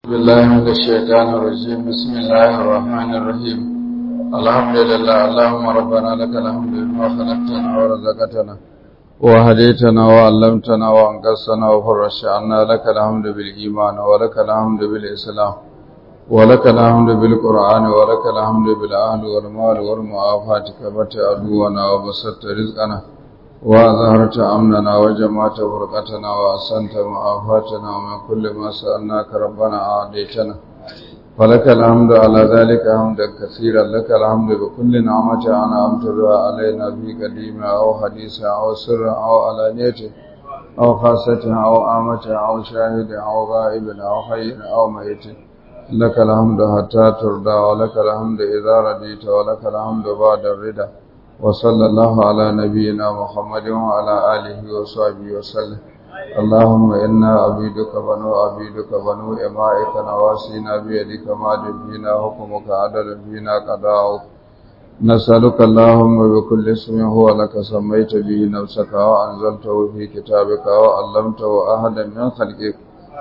بالله من الشيطان الرجيم بسم الله الرحمن الرحيم الحمد لله اللهم ربنا لك الحمد بما خلقتنا ورزقتنا وهديتنا وعلمتنا وانقذتنا وفرجت عنا لك الحمد بالإيمان ولك الحمد بالإسلام ولك الحمد بالقرآن ولك الحمد بالأهل والمال والمعافاة كبت عدونا وبسطت رزقنا وأظهرت أمننا وجمعت فرقتنا وأحسنت معافاتنا ومن كل ما سألناك ربنا أعطيتنا فلك الحمد على ذلك حمدا كثيرا لك الحمد بكل نعمة أنعمت بها علينا في قديمة أو حديثة أو سر أو علانية أو خاصة أو آمة أو شاهد أو غائب أو حي أو ميت لك الحمد حتى ترضى ولك الحمد إذا رديت ولك الحمد بعد الرضا وصلى الله على نبينا محمد وعلى آله وصحبه وسلم اللهم إنا عبيدك بنو عبيدك بنو إمائك نواسينا بيدك ماض فينا حكمك عدل فينا قضاؤك نسألك اللهم بكل اسم هو لك سميت به نفسك وأنزلته في كتابك وعلمته أحدا من خلقك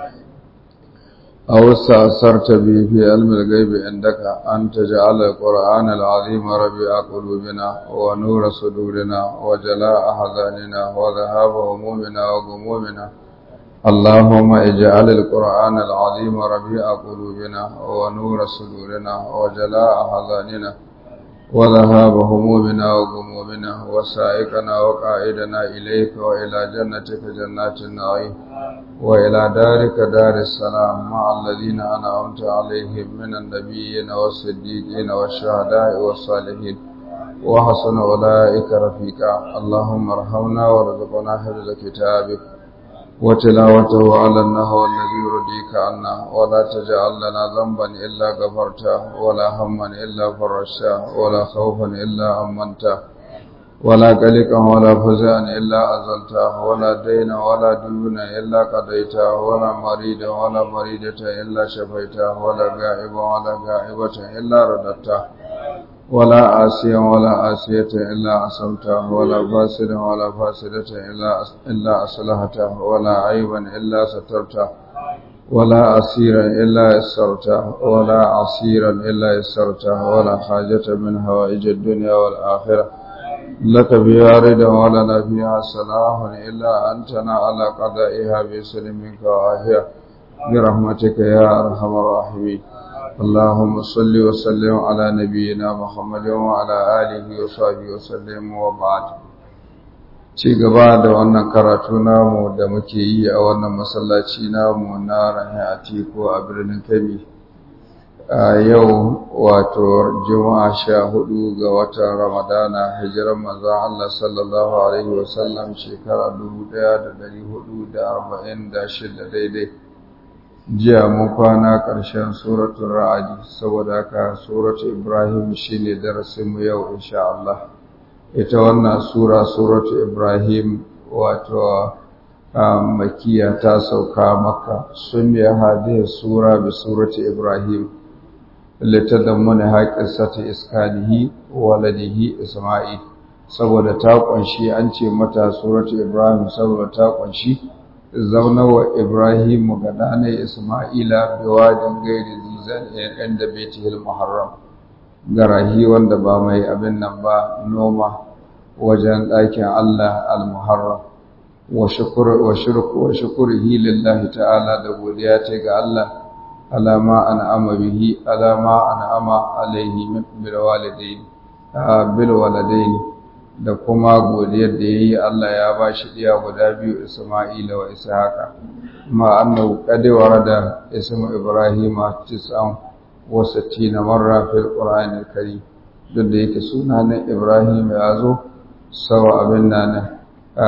أو استأثرت به في علم الغيب عندك أن تجعل القرآن العظيم ربيع قلوبنا ونور صدورنا وجلاء أحزاننا وذهاب همومنا وغمومنا اللهم اجعل القرآن العظيم ربيع قلوبنا ونور صدورنا وجلاء أحزاننا وذهاب همومنا وغمومنا وسائقنا وقائدنا إليك وإلى جنتك جنات النعيم وإلى دارك دار السلام مع الذين أنعمت عليهم من النبيين والصديقين والشهداء والصالحين وحسن أولئك رفيقا اللهم ارحمنا وارزقنا حفظ كتابك وتلاوته على النهو الذي يرضيك عنا ولا تجعل لنا ذنبا إلا غفرته ولا هما إلا فرجته ولا خوفا إلا أمنته ولا قلقا ولا فزعا إلا أزلته ولا دينا ولا ديونا إلا قضيته ولا مريدا ولا مريدة إلا شفيته ولا غائبا ولا غائبة إلا رددته ولا عاسيا ولا عاسية إلا عصمته ولا فاسدا ولا فاسدة إلا إلا أصلحته ولا عيبا إلا سترته ولا عسيرا إلا يسرته ولا عسيرا إلا يسرته ولا حاجة من هوائج الدنيا والآخرة لك بها رضا ولنا فيها صلاح إلا أنتنا على قضائها بسلم منك وعافية برحمتك يا أرحم الراحمين اللهم صل وسلم على نبينا محمد وعلى آله وصحبه وسلم وبعد ci gaba da wannan karatu namu da muke yi a wannan masallaci namu na rahin atiku a birnin kebbi a yau wato juma'a sha hudu ga watan ramadana hijiran manzon Allah sallallahu alaihi wasallam shekara dubu ɗaya da dari hudu da arba'in da shida daidai jiya mun kwana ƙarshen suratun ra'adi saboda haka suratun ibrahim shine darasinmu yau insha Allah ita wannan sura suratu ibrahim wato makiya ta sauka maka sun ya hadiya sura bi surati ibrahim litadammuna haqqisati iskanihi waladihi isma'il saboda ta kunshi an ce mata suratu ibrahim saboda ta kunshi zaunawa ibrahim ga dane isma'ila biwadin gairi zizan inda baitihil muharram garahi wanda ba mai abin nan ba noma wajen ɗakin Allah al-muharram wa shukuru wa shirku wa shukurihi lillahi ta'ala da godiya ce ga Allah alama an'ama bihi alama an'ama alaihi bil walidain bil waladain da kuma godiyar da yayi Allah ya bashi diya guda biyu Isma'ila wa Ishaqa ma annahu qad warada ismu Ibrahima tis'an wa sittina marra fil Qur'anil Karim duk da yake sunanin Ibrahim ya zo sawa abin nan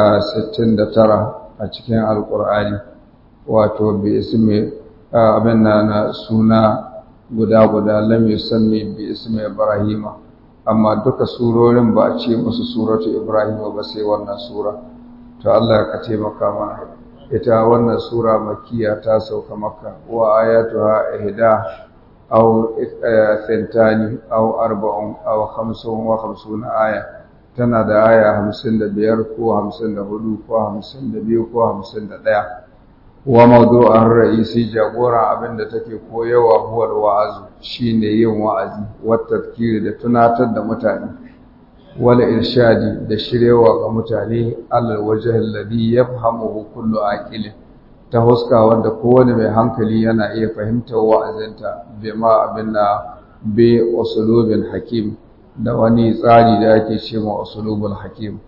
69 a cikin Alƙur'ani wato bi ismi abin nan suna guda guda lam yusammi bi ismi Ibrahima amma duka surorin ba a ce musu suratu Ibrahim ba sai wannan sura to Allah ka taimaka mana ita wannan sura makiya ta sauka makka wa ayatuha ihda aw thantani aw arba'un aw khamsun wa khamsuna aya tana da aya 55 ko 54 ko 52 ko 51 wa mawdu'ar ra'isi jagora abinda take koyawa huwa wa'azu shine yin wa'azi wa tadhkiri da tunatar da mutane wal irshadi da shirewa ga mutane alal wajhi alladhi yafhamuhu kullu aqilin ta huska wanda kowane mai hankali yana iya fahimtar wa'azinta bima abinda bi usulubin hakim da wani tsari da ake cewa usulubul hakim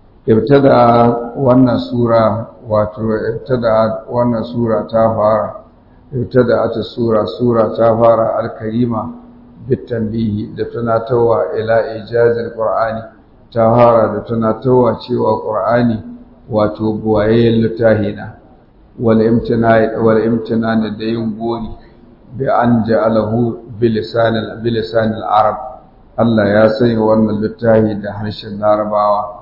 ibtada wannan sura wato ibtada wannan sura ta fara ibtada ta sura sura ta fara al-karima bitanbihi da tunatarwa ila ijazil qur'ani ta fara da tunatarwa cewa qur'ani wato buwayen littahina wal imtina wal imtinan da yin gori bi an ja'alahu bilisanil bilisanil arab Allah ya sanya wannan littafi da harshen larabawa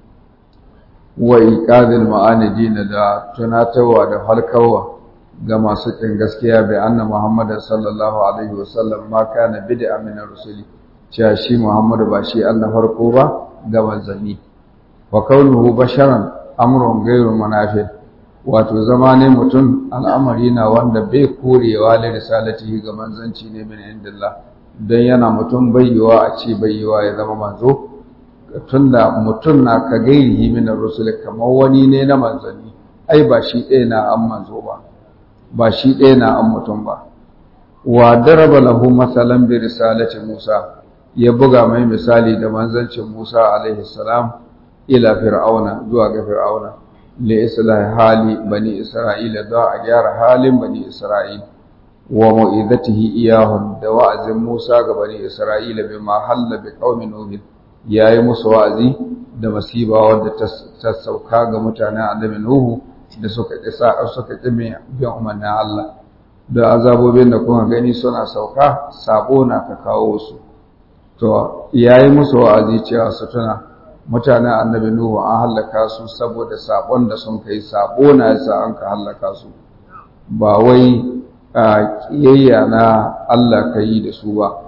wa iqadil ma'anidin da tunatarwa da halkawa ga masu kin gaskiya bai anna Muhammad sallallahu alaihi wasallam ma kana bid'a min rusuli cewa shi Muhammadu ba shi Allah farko ba ga manzanni wa kaunuhu basharan amrun ghayru munafi wato zamanin mutum al'amari na wanda bai korewa da risalatihi ga manzanci ne min indillah dan yana mutum bayyawa a ce bayyawa ya zama manzo tunda mutum na ka gairihi min rusul kamar wani ne na manzanni ai ba shi ɗaya na an manzo ba ba shi ɗaya na an mutum ba wa daraba lahu masalan bi risalati Musa ya buga mai misali da manzancin Musa alaihi salam ila fir'auna zuwa ga fir'auna li islahi hali bani isra'ila da a gyara halin bani isra'ila wa mu'izatihi iyahum da wa'azin Musa ga bani isra'ila bima halla bi qaumin nuh yayi musu wa'azi da masiba wadda ta sauka ga mutanen annabi nuhu da suka kisa suka kime bin umarnin Allah da azabobin da kuma gani suna sauka sabo na ka kawo su to yayi musu wa'azi cewa su tuna mutanen annabi nuhu an halaka su saboda sabon da sun kai sabo na yasa an ka halaka su ba wai kiyayya na Allah ka yi da su ba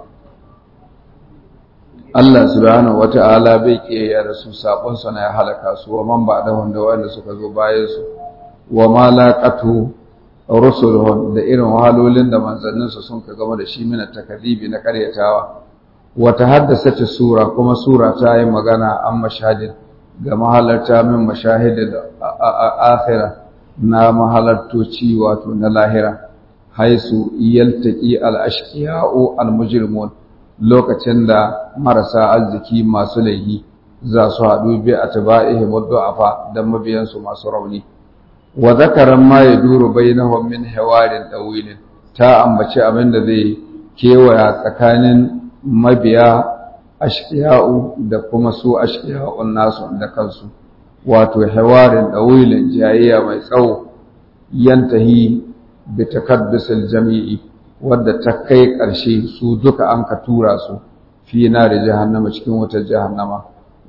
Allah subhanahu wata'ala bai kiyayya da su sabon sa na ya halaka su wa man ba da wanda wanda suka zo bayan su wa ma laqatu rusuluhum da irin wahalolin da manzanninsu sun ka gama da shi mina takadibi na karyatawa wata haddasa sura kuma sura ta yi magana an mashahidin ga mahalarta min mashahidin akhira na mahalartoci wato na lahira haisu yaltaqi al-ashqiya'u al-mujrimun lokacin da marasa arziki masu laihi za su haɗu bi atba'ihim du'afa da mabiyansu masu rauni wa zakaran ma yaduru bainahum min hiwarin dawilin ta ambaci abin da zai kewaya tsakanin mabiya ashqiya'u da kuma su ashqiya'un nasu da kansu wato hiwarin dawilin jayayya mai tsawo yantahi bi takaddusil jami'i wadda ta kai ƙarshe su duka an ka tura su fi na da jahannama cikin wutar jahannama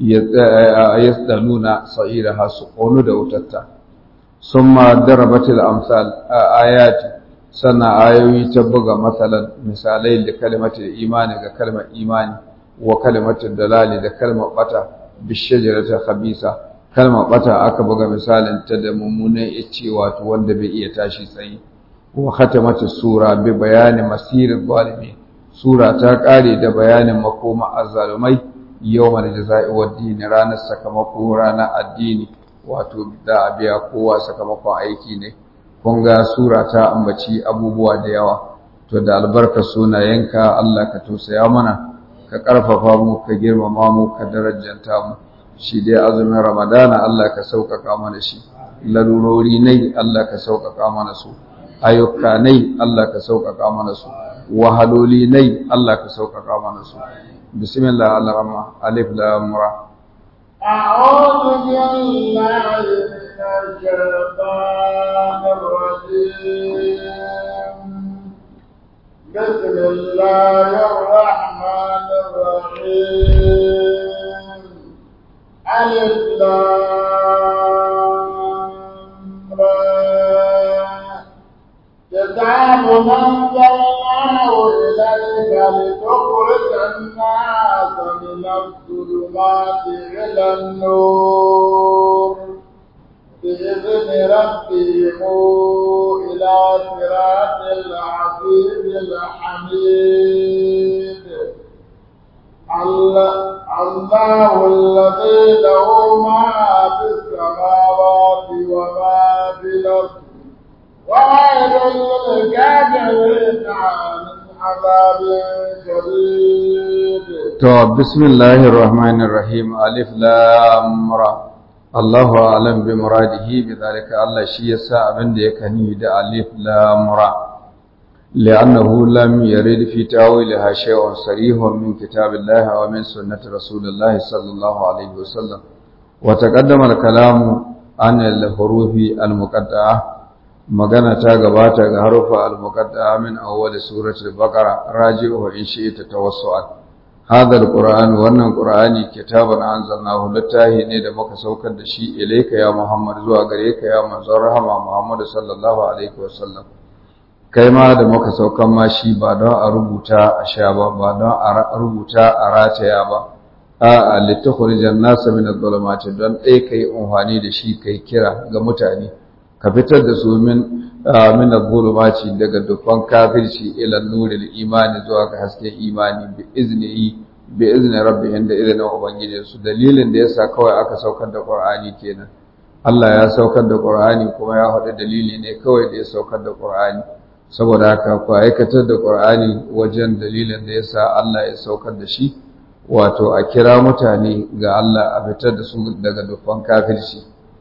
ya nuna sa'ira su ƙonu da wutarta sun ma darabatil amsal a ayati sannan ayoyi ta buga matsalan misalai da kalmatin imani ga kalmar imani wa kalmatin dalali da kalmar bata bishajaratar khabisa kalmar bata aka buga misalin ta da mummunan ice wato wanda bai iya tashi tsaye wa khatamatu sura bi bayani masirin zalimi sura ta kare da bayanin makoma azzalumai yawmal jazaa'i wad din ranar sakamako ranar addini wato da biya kowa sakamakon aiki ne kun ga sura ta ambaci abubuwa da yawa to da albarka sunayenka Allah ka tausaya mana ka karfafa mu ka girmama mu ka darajanta mu shi dai azumin ramadana Allah ka sauƙaƙa mana shi larurori ne Allah ka sauƙaƙa mana su ayyuka nai Allah ka sauƙaƙa mana su wahaloli nai Allah ka sauƙaƙa mana su bismillah al-rahman alif lam ra أعوذ بالله من الشيطان الرجيم بسم الله الرحمن الرحيم ألف لام را كتاب أنزلناه إليك لتخرج الناس من الظلمات إلى النور بإذن ربهم إلى صراط العزيز الحميد الله الذي له ما في السماوات وما في الأرض وويل للكافرين من عذاب شديد To, bismillahir rahmanir rahim alif lam ra Allahu a'lam bi muradihi bi zalika Allah shi yasa abin da yake ni da alif lam ra li'annahu lam yarid fi tawilha shay'un sarihun min kitabillahi wa min sunnati rasulillahi sallallahu alaihi wasallam wa taqaddama al-kalamu an al-hurufi al-muqatta'a magana ta gabata ga harufa al-muqatta'a min awwal suratul baqara raji'u in shi'ta tawassu'an hadha al-qur'an wannan qur'ani kitaban anzalnahu littahi ne da muka saukar da shi ilayka ya muhammad zuwa gare ka ya manzon rahama muhammad sallallahu alaihi wasallam kai ma da muka saukan ma shi ba don a rubuta a sha ba ba don a rubuta a rataya ba a litakhrijan nasa min adh-dhulumati don dai kai umfani da shi kai kira ga mutane ka fitar da su min min adh-dhulumati daga dukkan kafirci ila nuril imani zuwa ga hasken imani bi iznihi bi izni rabbihim da izinin ubangiji su dalilin da yasa kawai aka saukar da qur'ani kenan Allah ya saukar da qur'ani kuma ya faɗi dalili ne kawai da ya saukar da qur'ani saboda haka ku aikatar da qur'ani wajen dalilin da yasa Allah ya saukar da shi wato a kira mutane ga Allah a fitar da su daga dukkan kafirci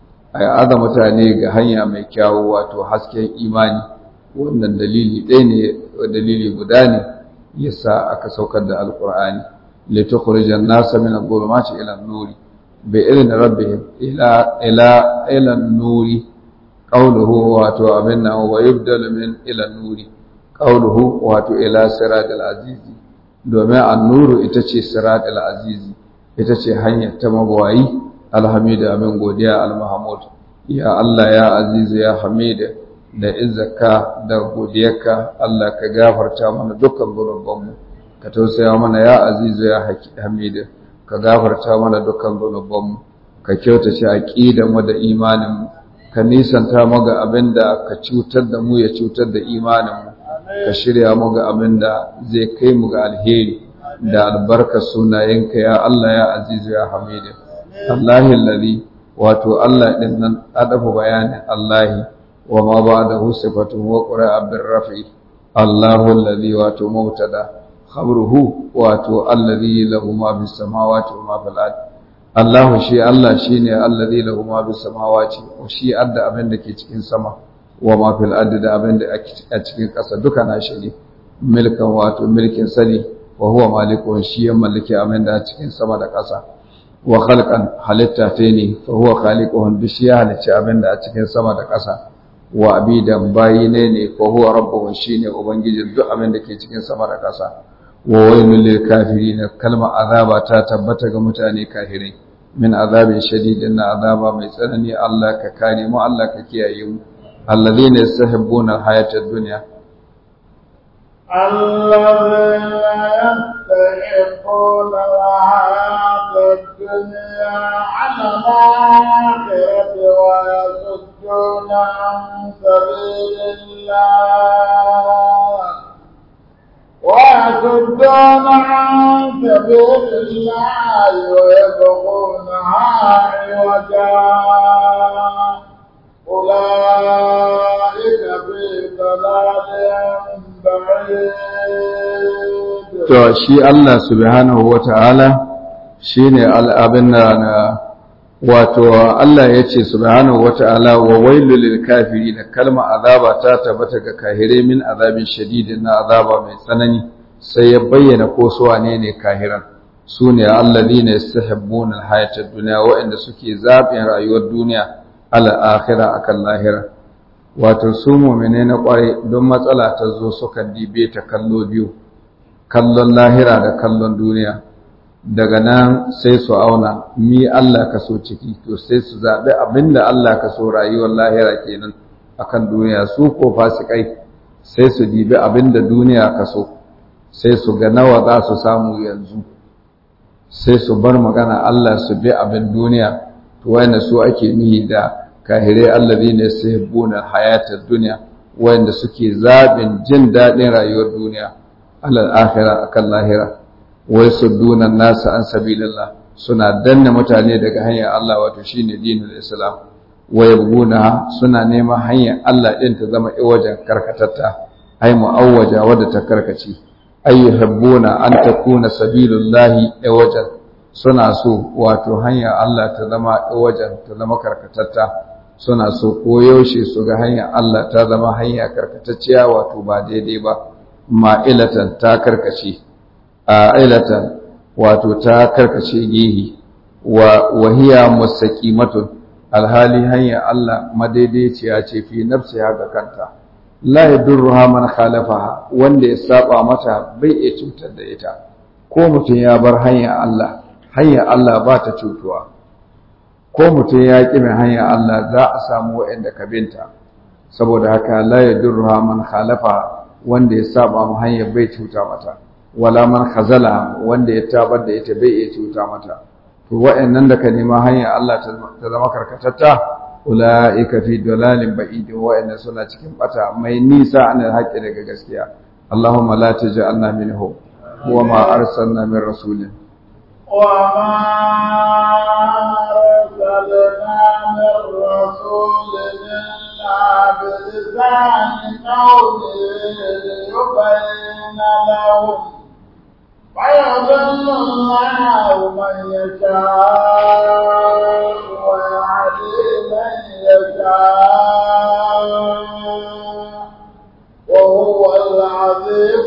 a aza mutane ga hanya mai kyawu wato hasken imani wannan dalili ɗaya ne dalili guda ne yasa aka saukar da alqur'ani litukhrijan nasa min adh-dhulumati ila an-nuri bi idni rabbihim ila ila ila an-nuri qawluhu wato abinna wa yubdalu min ila an-nuri qawluhu wato ila siratal azizi domin an-nuru ita ce siratal azizi ita ce hanyar ta magwayi alhamidu amin godiya al-mahmud ya Allah ya azizu ya hamida da izzaka da godiyarka Allah ka gafarta mana dukkan zunubanmu ka tausaya mana ya azizu ya hamida ka gafarta mana dukkan zunubanmu ka kyautace aqidan mu da imanin mu ka nisanta mu ga abinda ka cutar da mu ya cutar da imanin mu ka shirya mu ga abinda zai kai mu ga alheri da albarkar sunayenka ya Allah ya azizu ya hamida Allahi alladhi wato Allah din nan adafu bayanin Allahi wa ma ba'dahu sifatun wa qura'a bir rafi Allahu alladhi wato mubtada khabruhu wato alladhi lahu ma bis samawati wa ma fil ard Allahu shi Allah shine alladhi lahu ma bis samawati wa shi adda abin da ke cikin sama wa ma fil ard da abin da a cikin ƙasa duka na shi ne milkan wato milkin sani wa huwa malikun shi ya mallaki abin da a cikin sama da ƙasa wa khalqan halitta ta ne fa huwa khaliquhum bi shi ya halicci abin da a cikin sama da ƙasa wa abidan bayi ne ne fa huwa rabbuhum shine ubangijin duk abin da ke cikin sama da ƙasa wa wailul lil kafirin kalma azaba ta tabbata ga mutane kafirai min azabin shadidin na azaba mai tsanani Allah ka kare mu Allah ka kiyaye mu alladhina yastahibbuna al-hayata ad-dunya الذين يستحقون الحياة الدنيا على الآخرة ويصدون عن سبيل الله ويصدون عن سبيل الله ويبغونها عوجا أولئك في ضلال To shi Allah subhanahu wa ta'ala shi ne al'abin na wato Allah ya ce subhanahu wa ta'ala wa wailu lil kafiri da kalma azaba ta tabbata ga kahire min azabin shadidin na azaba mai tsanani sai ya bayyana ko su wane ne kahiran su ne allazi ne yastahibbuna alhayatad dunya waɗanda suke zaɓin rayuwar duniya ala akhirah akan lahira wato su mu'mine na ƙwarai don matsala ta zo suka dibe ta kallo biyu kallon lahira da kallon duniya daga nan sai su auna mi Allah ka so ciki to sai su zaɓi abinda Allah ka so rayuwar lahira kenan akan duniya su ko fasikai sai su dibi abinda duniya ka so sai su ga nawa za su samu yanzu sai su bar magana Allah su bi abin duniya to wayanda su ake nihi da kahirai alladhina yuhibbuna hayatad dunya wanda suke zabin jin dadin rayuwar duniya alal akhirah akan lahira wai sudduna nasa an sabilillah suna danna mutane daga hanyar Allah wato shine dinul islam wa yabguna suna neman hanyar Allah din ta zama iwajen karkatatta ai mu'awwaja wadda ta karkace ay yuhibbuna an takuna sabilullahi iwajen suna so wato hanyar Allah ta zama iwajen ta zama karkatatta suna so koyaushe su ga hanyar Allah ta zama hanya karkatacciya wato ba daidai ba ma'ilatan ta karkace a ailatan wato ta karkace gehi wa wahiya mustaqimatun alhali hanya Allah madaidaiciya ce fi nafsiha ga kanta la yadurruha man khalafaha wanda ya saba mata bai iya cutar da ita ko mutum ya bar hanya Allah hanya Allah ba ta cutuwa ko mutum ya ƙi mai hanya Allah za a samu waɗanda ka binta saboda haka la yadurruha man khalafa wanda ya saba mu hanya bai cuta mata wala man khazala wanda ya tabar da ita bai iya cuta mata to wa'annan da ka nema hanya Allah ta zama karkatatta ulaika fi dalalin ba'id wa'annan suna cikin bata mai nisa an haƙi daga gaskiya Allahumma la taj'alna minhu wa ma arsalna min rasulin وما أرسلنا من رسول إلا بلسان قومه ليبين لهم فيضل الله من يشاء ويهدي من يشاء وهو العزيز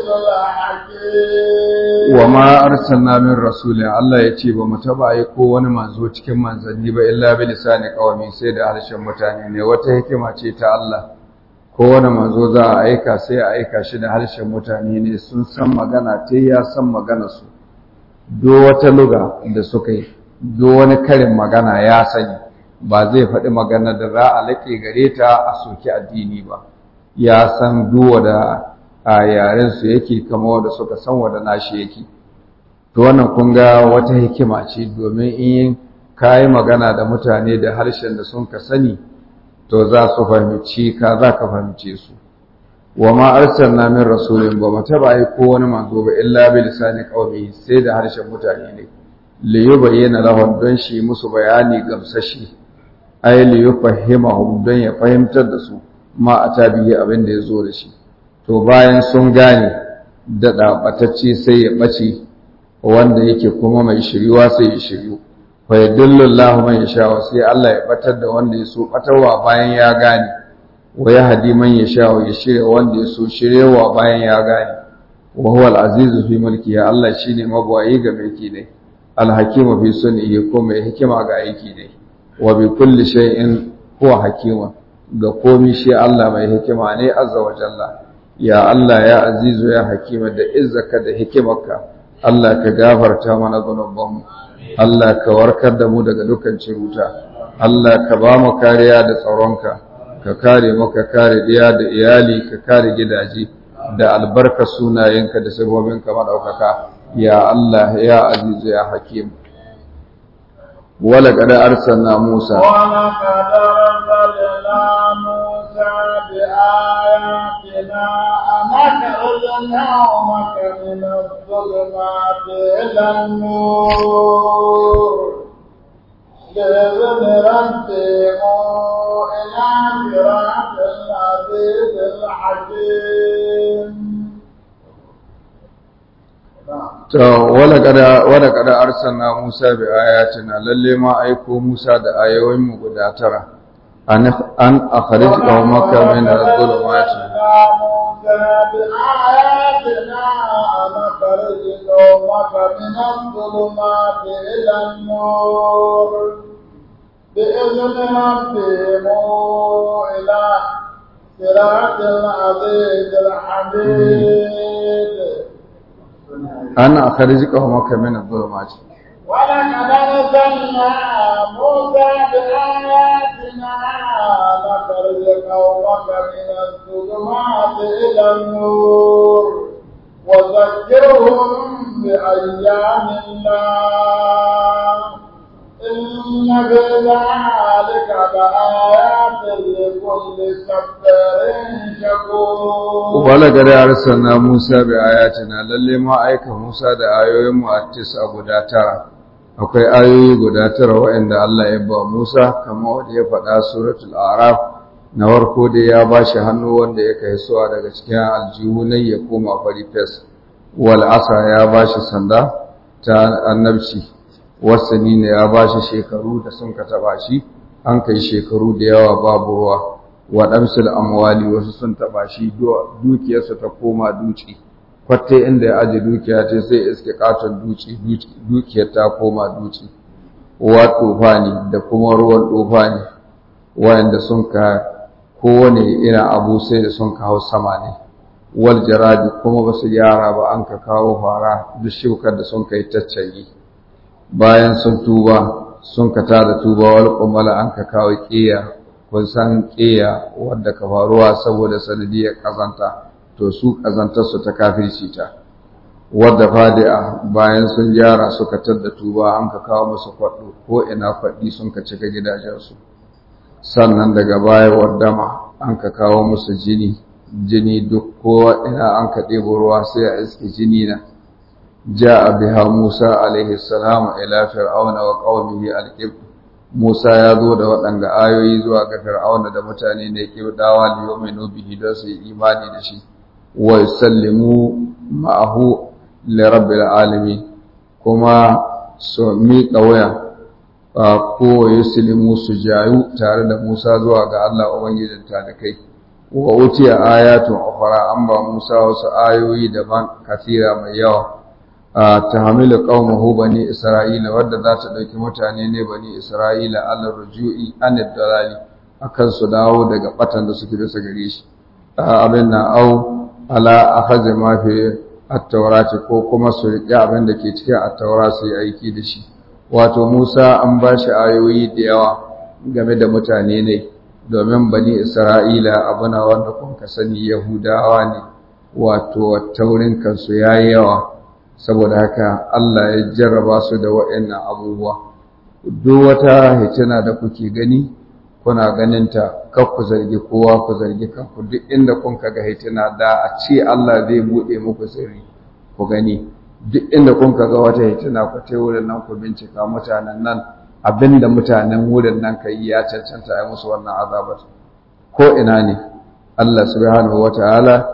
الحكيم وما arsalna min rasulin Allah ya ce ba mu taba aiko wani manzo cikin manzanni ba illa bi lisani qawmi sai da harshen mutane ne wata hikima ce ta Allah ko wani manzo za a aika sai a aika shi da harshen mutane ne sun san magana ta ya san magana su do wata luga da suka yi do wani karin magana ya sani ba zai faɗi magana da za a laƙe gare ta a soki addini ba ya san duwa da a yaren su yake kama wanda suka san wanda nashi yake to wannan kun ga wata hikima ce domin in kayi magana da mutane da harshen da sun ka sani to za su fahimci ka za ka fahimce su wa ma arsalna min rasulin ba mu taba yi ko wani manzo ba illa bi lisani qaumi sai da harshen mutane ne li yubayyana lahum don shi musu bayani gamsashi ay li yufahimahum don ya fahimtar da su ma atabiyi abin da ya zo da shi to bayan sun gane daɗa ɓatacce sai ya ɓace wanda yake kuma mai shiriwa sai ya shiryu fa yadullu Allahu man yasha sai Allah ya batar da wanda ya so batarwa bayan ya gane wa yahdi man yasha ya shirya wanda ya so shiryewa bayan ya gane wa huwa al-azizu fi mulki ya Allah shine mabwayi ga mulki ne al-hakimu fi sunnihi ko mai hikima ga aiki ne wa bi kulli shay'in huwa hakima ga komi shi Allah mai hikima ne azza wa jalla ya Allah ya azizu ya hakima da izzaka da hikimarka Allah ka gafarta mana zunubanmu Allah ka warkar da mu daga dukkan ciruta Allah ka ba mu kariya da tsaronka ka kare mu ka kare diya da iyali ka kare gidaje da albarka sunayenka da sabobinka madaukaka ya Allah ya azizu ya hakim wala kada arsalna Musa ولقد أرسلنا موسى بآياتنا أن أخرج قومك من الظلمات إلى النور بإذن ربهم إلى صراط العزيز الحكيم To, wala kada arsalna Musa bi ayatina lalle ma aiko Musa da ayoyinmu guda tara, an akhrij qaumaka min adh-dhulumati بآياتنا أن أخرج قومك من الظلمات إلى النور بإذن ربهم إلى صراط العزيز الحميد an akhrij qaumaka min adh-dhulumati ولقد أرسلنا موسى بآياتنا نخرج قومك من الظلمات إلى النور وذكرهم بأيام الله إن في ذلك لآيات لكل صبر شكور wala gari arsalna Musa bi ayatina lalle ma aika Musa da ayoyin mu a tisa guda tara akwai ayoyi guda tara waɗanda Allah ya ba Musa kamar wanda ya faɗa suratul Araf na farko dai ya ba shi hannu wanda ya kai suwa daga cikin aljihu ne ya koma fari fes wal asa ya ba shi sanda ta annabci wasani ne ya ba shi shekaru da sun ka taba shi an kai shekaru da yawa babu ruwa waɗansu amwali wasu sun taɓa shi dukiyarsa ta koma duci kwatte inda ya aji dukiya ce sai iske katon duci dukiyar ta koma duci wa tufani da kuma ruwan tufani wayanda sun ka kowane irin abu sai da sun kawo sama ne wal jaradi kuma ba su gyara ba an ka kawo fara duk shukar da sun kai taccayi bayan sun tuba sun ka tada tuba wal kumala an ka kawo ƙiya kun san ƙiya wadda ka faruwa saboda sanadiyar ƙazanta to su ƙazantarsu ta kafirci ta wadda fadi'a bayan sun gyara suka tadda tuba an ka kawo musu kwaɗo ko ina kwaɗi sun ka cika gidajensu sannan daga baya waddama an ka kawo musu jini jini duk ko ina an ka ɗebo ruwa sai a iske jini na ja'a biha Musa alaihi salamu ila fir'auna wa qaumihi al-qibt Musa ya zo da waɗanga ayoyi zuwa ga Fir'auna da mutane ne ke dawa li yu'minu bihi don su yi imani da shi wa yusallimu ma'ahu li rabbil alamin kuma su miƙa waya ko yusallimu su jayu tare da Musa zuwa ga Allah ubangijin kai. wa utiya ayatun ukhra an ba Musa wasu ayoyi daban kasira mai yawa ta hamilu qaumahu bani isra'ila wadda za ta dauki mutane ne bani isra'ila ala rujui an dalali akan su dawo daga batan da suke bisa gare shi abin na au ala akhadhi ma fi at-taurati ko kuma su riƙe abin da ke cikin at-taura su yi aiki da shi wato Musa an ba shi ayoyi da yawa game da mutane ne domin bani isra'ila abuna wanda kun ka sani yahudawa ne wato taurin kansu yayi yawa saboda haka Allah ya jarraba su da waɗannan abubuwa duk wata hitina da kuke gani kuna ganinta kar ku zargi kowa ku zargi kanku duk inda kun ga hitina da a ce Allah zai bude muku sirri ku gani duk inda kun ga wata hitina ku tai wurin nan ku bincika mutanen nan abinda mutanen wurin nan kai ya cancanta ai musu wannan azabar ko ina ne Allah subhanahu wataala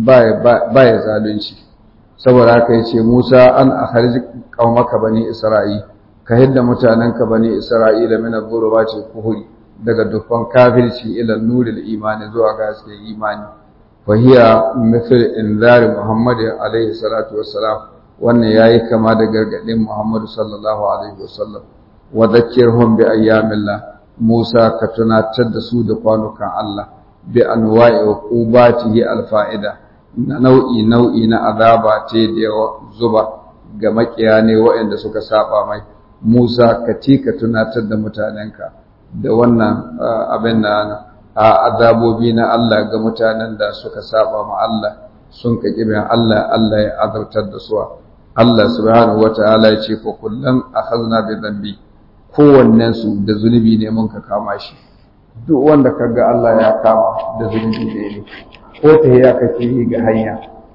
ba ya zalunci saboda haka yace Musa an akhrij qaumaka bani Isra'il ka hidda mutanenka bani Isra'ila min al-ghurubati kuhuri daga dukkan kafirci ila nuril imani zuwa ga haske imani fa hiya mithl inzar Muhammad alaihi salatu wassalam wannan yayi kama da gargadin Muhammad sallallahu alaihi wasallam wa dhakkirhum bi ayyamillah Musa ka tunatar da su da kwanukan Allah bi anwa'i uqubatihi al-fa'ida na nau'i nau'i na azaba ce da zuba ga makiya ne waɗanda suka saba mai Musa ka ci ka tunatar da mutanenka da wannan abin na azabobi na Allah ga mutanen da suka saba ma Allah sun ka kibin Allah Allah ya azabtar da su Allah subhanahu wata'ala ya ce fa kullum akhadna bi dhanbi kowannen su da zunubi ne mun ka kama shi duk wanda kaga Allah ya kama da zunubi ne ko ta ya kake yi ga hanya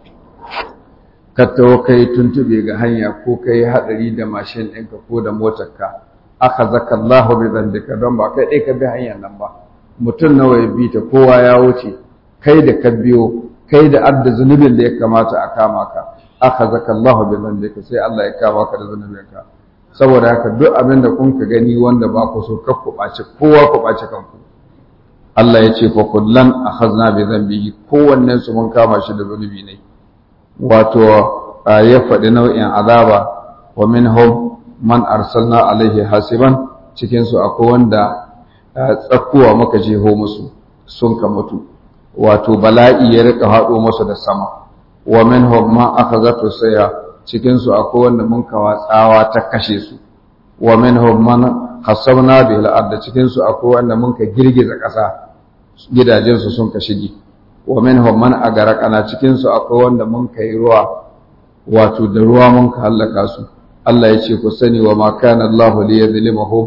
ka tawo kai tuntube ga hanya ko kai hadari da mashin ɗinka ko da motarka aka zaka Allah bi zambika don ba kai ɗai ka bi hanyar nan ba mutum nawa ya bi ta kowa ya wuce kai da ka biyo kai da adda zunubin da ya kamata a kama ka aka zaka Allah bi zambika sai Allah ya kama ka da zunubinka saboda haka duk abin da kun ka gani wanda ba ku so kar ku ɓaci kowa ku ɓaci kanku Allah ya ce fa kullan akhazna bi dhanbihi kowannen su mun kama shi da zunubi ne wato ya faɗi nau'in azaba wa minhum man arsalna alaihi hasiban cikin su akwai wanda tsakkuwa muka jeho musu sun ka mutu wato bala'i ya rika haɗo musu da sama wa minhum man akhazatu saya cikin su akwai wanda mun kawa tsawa ta kashe su wa minhum man hasabna bil ard cikin su akwai wanda mun ka girgiza ƙasa gidajen su sun ka shige wa minhum man agaraqana cikin su akwai wanda mun kai ruwa wato da ruwa mun ka halaka su Allah ya ce ku sani wa ma kana Allahu li yadhlimuhum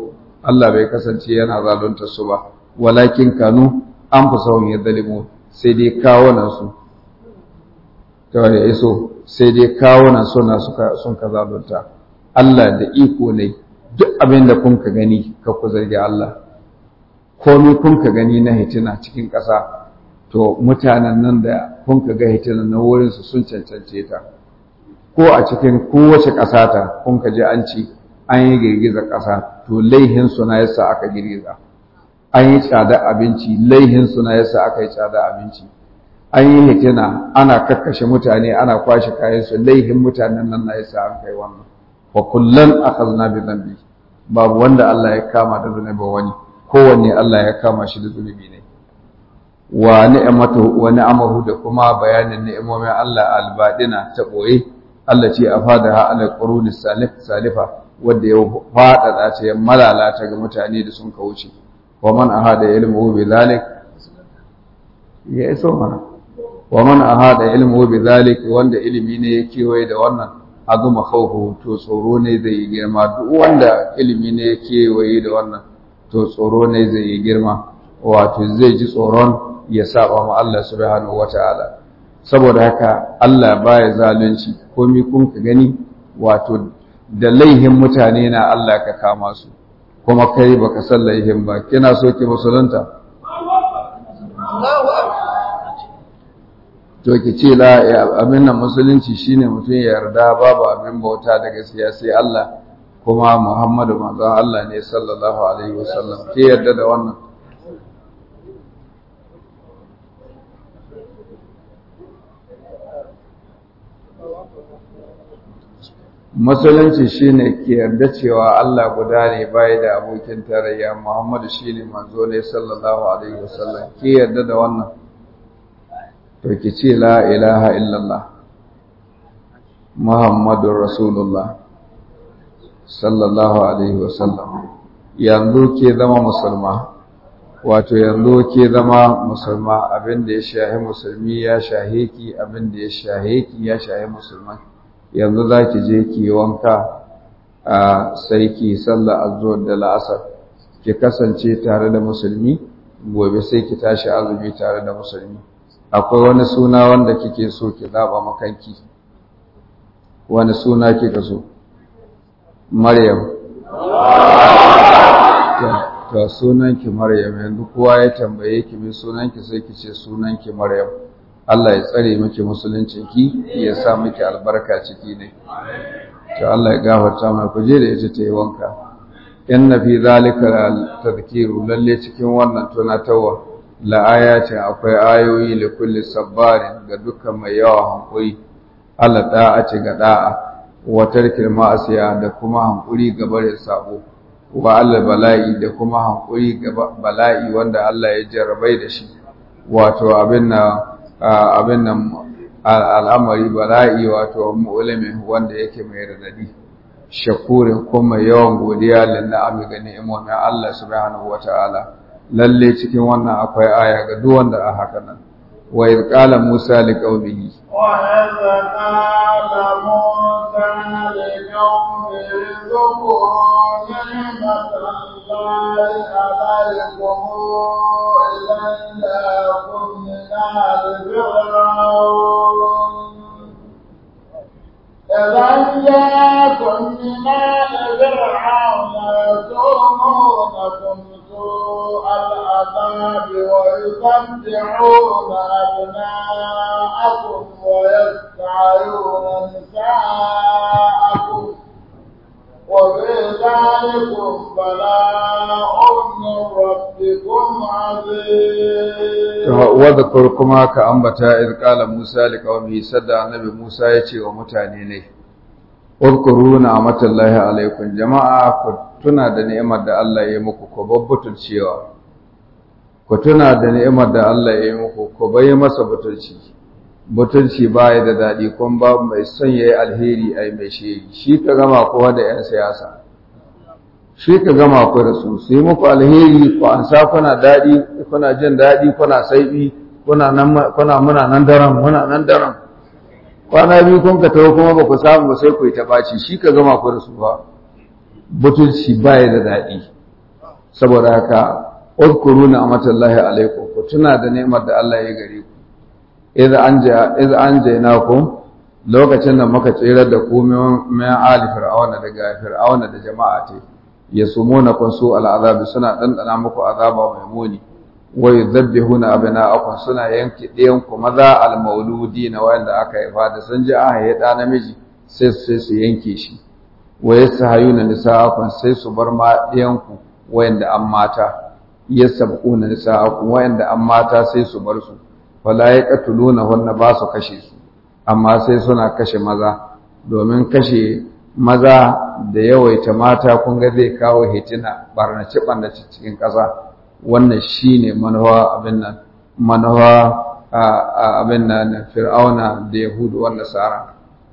Allah bai kasance yana zalunta su ba walakin kanu an fi sauyin ya zalimu sai dai kawunan su kawai ya iso sai dai kawunan suna sun ka zalunta Allah da iko ne duk abin da kun ka gani ka ku zargi Allah komai kun ka gani na hitina cikin ƙasa to mutanen nan da kun ka ga hitina na wurinsu sun cancance ta ko a cikin kowace ƙasa ta kun ka ji an ci an yi girgizar ƙasa to laihin suna yasa aka girgiza an yi tsada abinci laihin suna yasa aka yi tsada abinci an yi hitina ana kakkashe mutane ana kwashe kayansu laihin mutanen nan na yasa an kai wannan wa kullum akhadna bi dhanbi babu wanda Allah ya kama da zunubi wani kowanne Allah ya kama shi da zunubi ne wa ni'amatu wa ni'amahu da kuma bayanin ni'imomin Allah albadina ta boye Allah ce afadaha ala quruni salif salifa wanda ya fada ta ya malalata ga mutane da sun kauce wa man ahada ilmuhu bi zalik ya iso mana wa man ahada ilmuhu bi zalik wanda ilimi ne ya kewaye da wannan azuma khawfu to tsoro ne zai yi girma duk wanda ilimi ne ya kewaye da wannan to tsoro ne zai yi girma wato zai ji tsoron ya saba ma Allah subhanahu wataala saboda haka Allah baya zalunci komai kun ka gani wato da laihin mutane na Allah ka kama su kuma kai baka san laihin ba kina so ki musulunta to ki ce la abin nan musulunci shine mutum ya yarda babu abin bauta da gaskiya sai Allah kuma Muhammadu manzon Allah ne sallallahu alaihi wasallam ke yarda da wannan musulunci shine ke yarda cewa Allah guda ne bai da abokin tarayya Muhammadu shine manzo ne sallallahu alaihi wasallam ke yarda da wannan to ki ce la ilaha illallah Muhammadur Rasulullah sallallahu alaihi wasallam yanzu ke zama musulma wato yanzu ke zama musulma abinda ya shahi musulmi ya shahe ki abinda ya shahe ki ya shahe musulmai yanzu za ki je ki wanka a sai ki sallah azzuwar da la'asar ki kasance tare da musulmi gobe sai ki tashi azumi tare da musulmi akwai wani suna wanda kike so ki zaba makanki wani suna kika so maryam to sunanki maryam yanzu kowa ya tambaye ki mai sunanki sai ki ce sunanki maryam Allah ya tsare miki musuluncinki ya sa miki albarka ciki ne to Allah ya gafarta mai kuje da ita ta yi wanka inna fi zalika tadhkiru lalle cikin wannan tunatarwa la ayatin akwai ayoyi li kulli sabbarin ga dukkan mai yawa hankuri Allah da'ati ga da'a wa tarkil ma'asiya da kuma hankuri ga barin sabo wa Allah bala'i da kuma hankuri ga bala'i wanda Allah ya jarrabai da shi wato abin na abin nan al'amari bala'i wato mu'limin wanda yake mai radadi shakurin kuma yawan godiya lin na'ami ga ni'imomin Allah subhanahu wata'ala lalle cikin wannan akwai aya ga duk wanda a haka nan wa idh qala musa liqaumihi wa idh qala musa liqaumihi dhkuru ni'matallahi alaykum illa kunna fir'aun إذا جاءكم من آل فرعون يسومونكم سوء العذاب ويقطعون أبناءكم ويستعيون نساءكم وفي ذلكم بلاء من ربكم عظيم واذكر كما كأنبتا إذ قال موسى لقومه سدى النبي موسى يتي ومتاني ne Uzkuru ni'matallahi alaikum jama'a ku tuna da ni'imar da Allah ya yi muku ku babbutul cewa ku tuna da ni'imar da Allah ya yi muku ku bai masa butulci butulci baya da dadi kun ba mai son yayi alheri ai mai shi shi ka gama kowa da yan siyasa shi ka gama ku da su su yi muku alheri ku an sa kuna dadi kuna jin dadi kuna saibi kuna nan kuna muna nan daren muna nan daren kwana biyu kun ka tawo kuma ba ku samu ba sai ku yi ta ɓaci shi ka gama ku da su ba butulci baya da daɗi saboda haka udkuru ni'matallahi alaikum ku tuna da ni'mar da Allah ya gare ku idza anja idza anjaynakum lokacin da muka tsere da ku min ali fir'auna daga fir'auna da jama'a ta yasumuna kun su al'azabi suna dandana muku azaba mai muni wa yudabbihuna abna'akum suna yanke ɗiyan ku maza al-mauludi na wanda aka haifa da sun ji aka yi da namiji sai sai su yanke shi wa yasahayuna nisa'akum sai su bar ma ɗiyan ku wayanda an mata yasabquna nisa'akum wayanda an mata sai su bar su wala yaqtuluna hunna ba su kashe su amma sai suna kashe maza domin kashe maza da yawaita mata kun ga zai kawo hitina barnace barnace cikin ƙasa wannan shine manuwa abin nan manuwa abin nan fir'auna da yahudu wannan nasara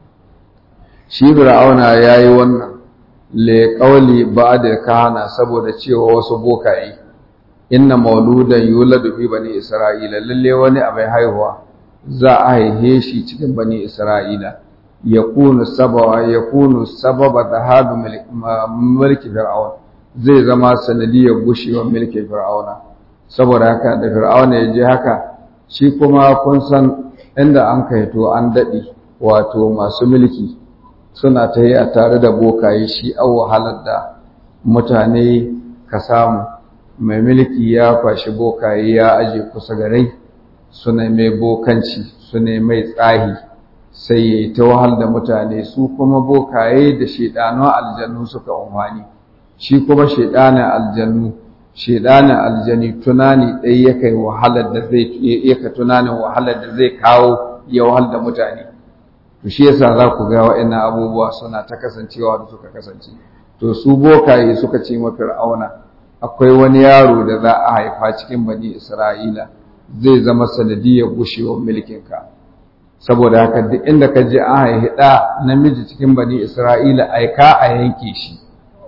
shi fir'auna yayi wannan le qauli ba'da kana saboda cewa wasu bokaye inna mauludan yuladu fi bani isra'ila lalle wani abai haihuwa za a haihe shi cikin bani isra'ila yakunu sababa yakunu sababa dhahabu mulki fir'aun zai zama sanadiyar gushewar mulkin fir'auna saboda haka da fir'auna ya je haka shi kuma kun san inda an kaito an dadi wato masu mulki suna ta yi a tare da bokaye shi an wahalar da mutane ka samu mai mulki ya kwashi bokaye ya aje kusa garai suna mai bokanci suna mai tsahi sai ya yi ta wahal da mutane su kuma bokaye da shaidanun aljannu suka umarni shi kuma shaidanin aljannu shaidanin aljani tunani ɗaya ya kai wahalar da zai yaka tunanin wahalar da zai kawo ya wahal da mutane to shi yasa za ku ga wa'annan abubuwa suna ta kasancewa da suka kasance to su bokaye suka ce ma fir'auna akwai wani yaro da za a haifa cikin bani isra'ila zai zama sanadiyar gushewar mulkinka saboda haka duk inda ka je an haihi ɗa namiji cikin bani isra'ila aika a yanke shi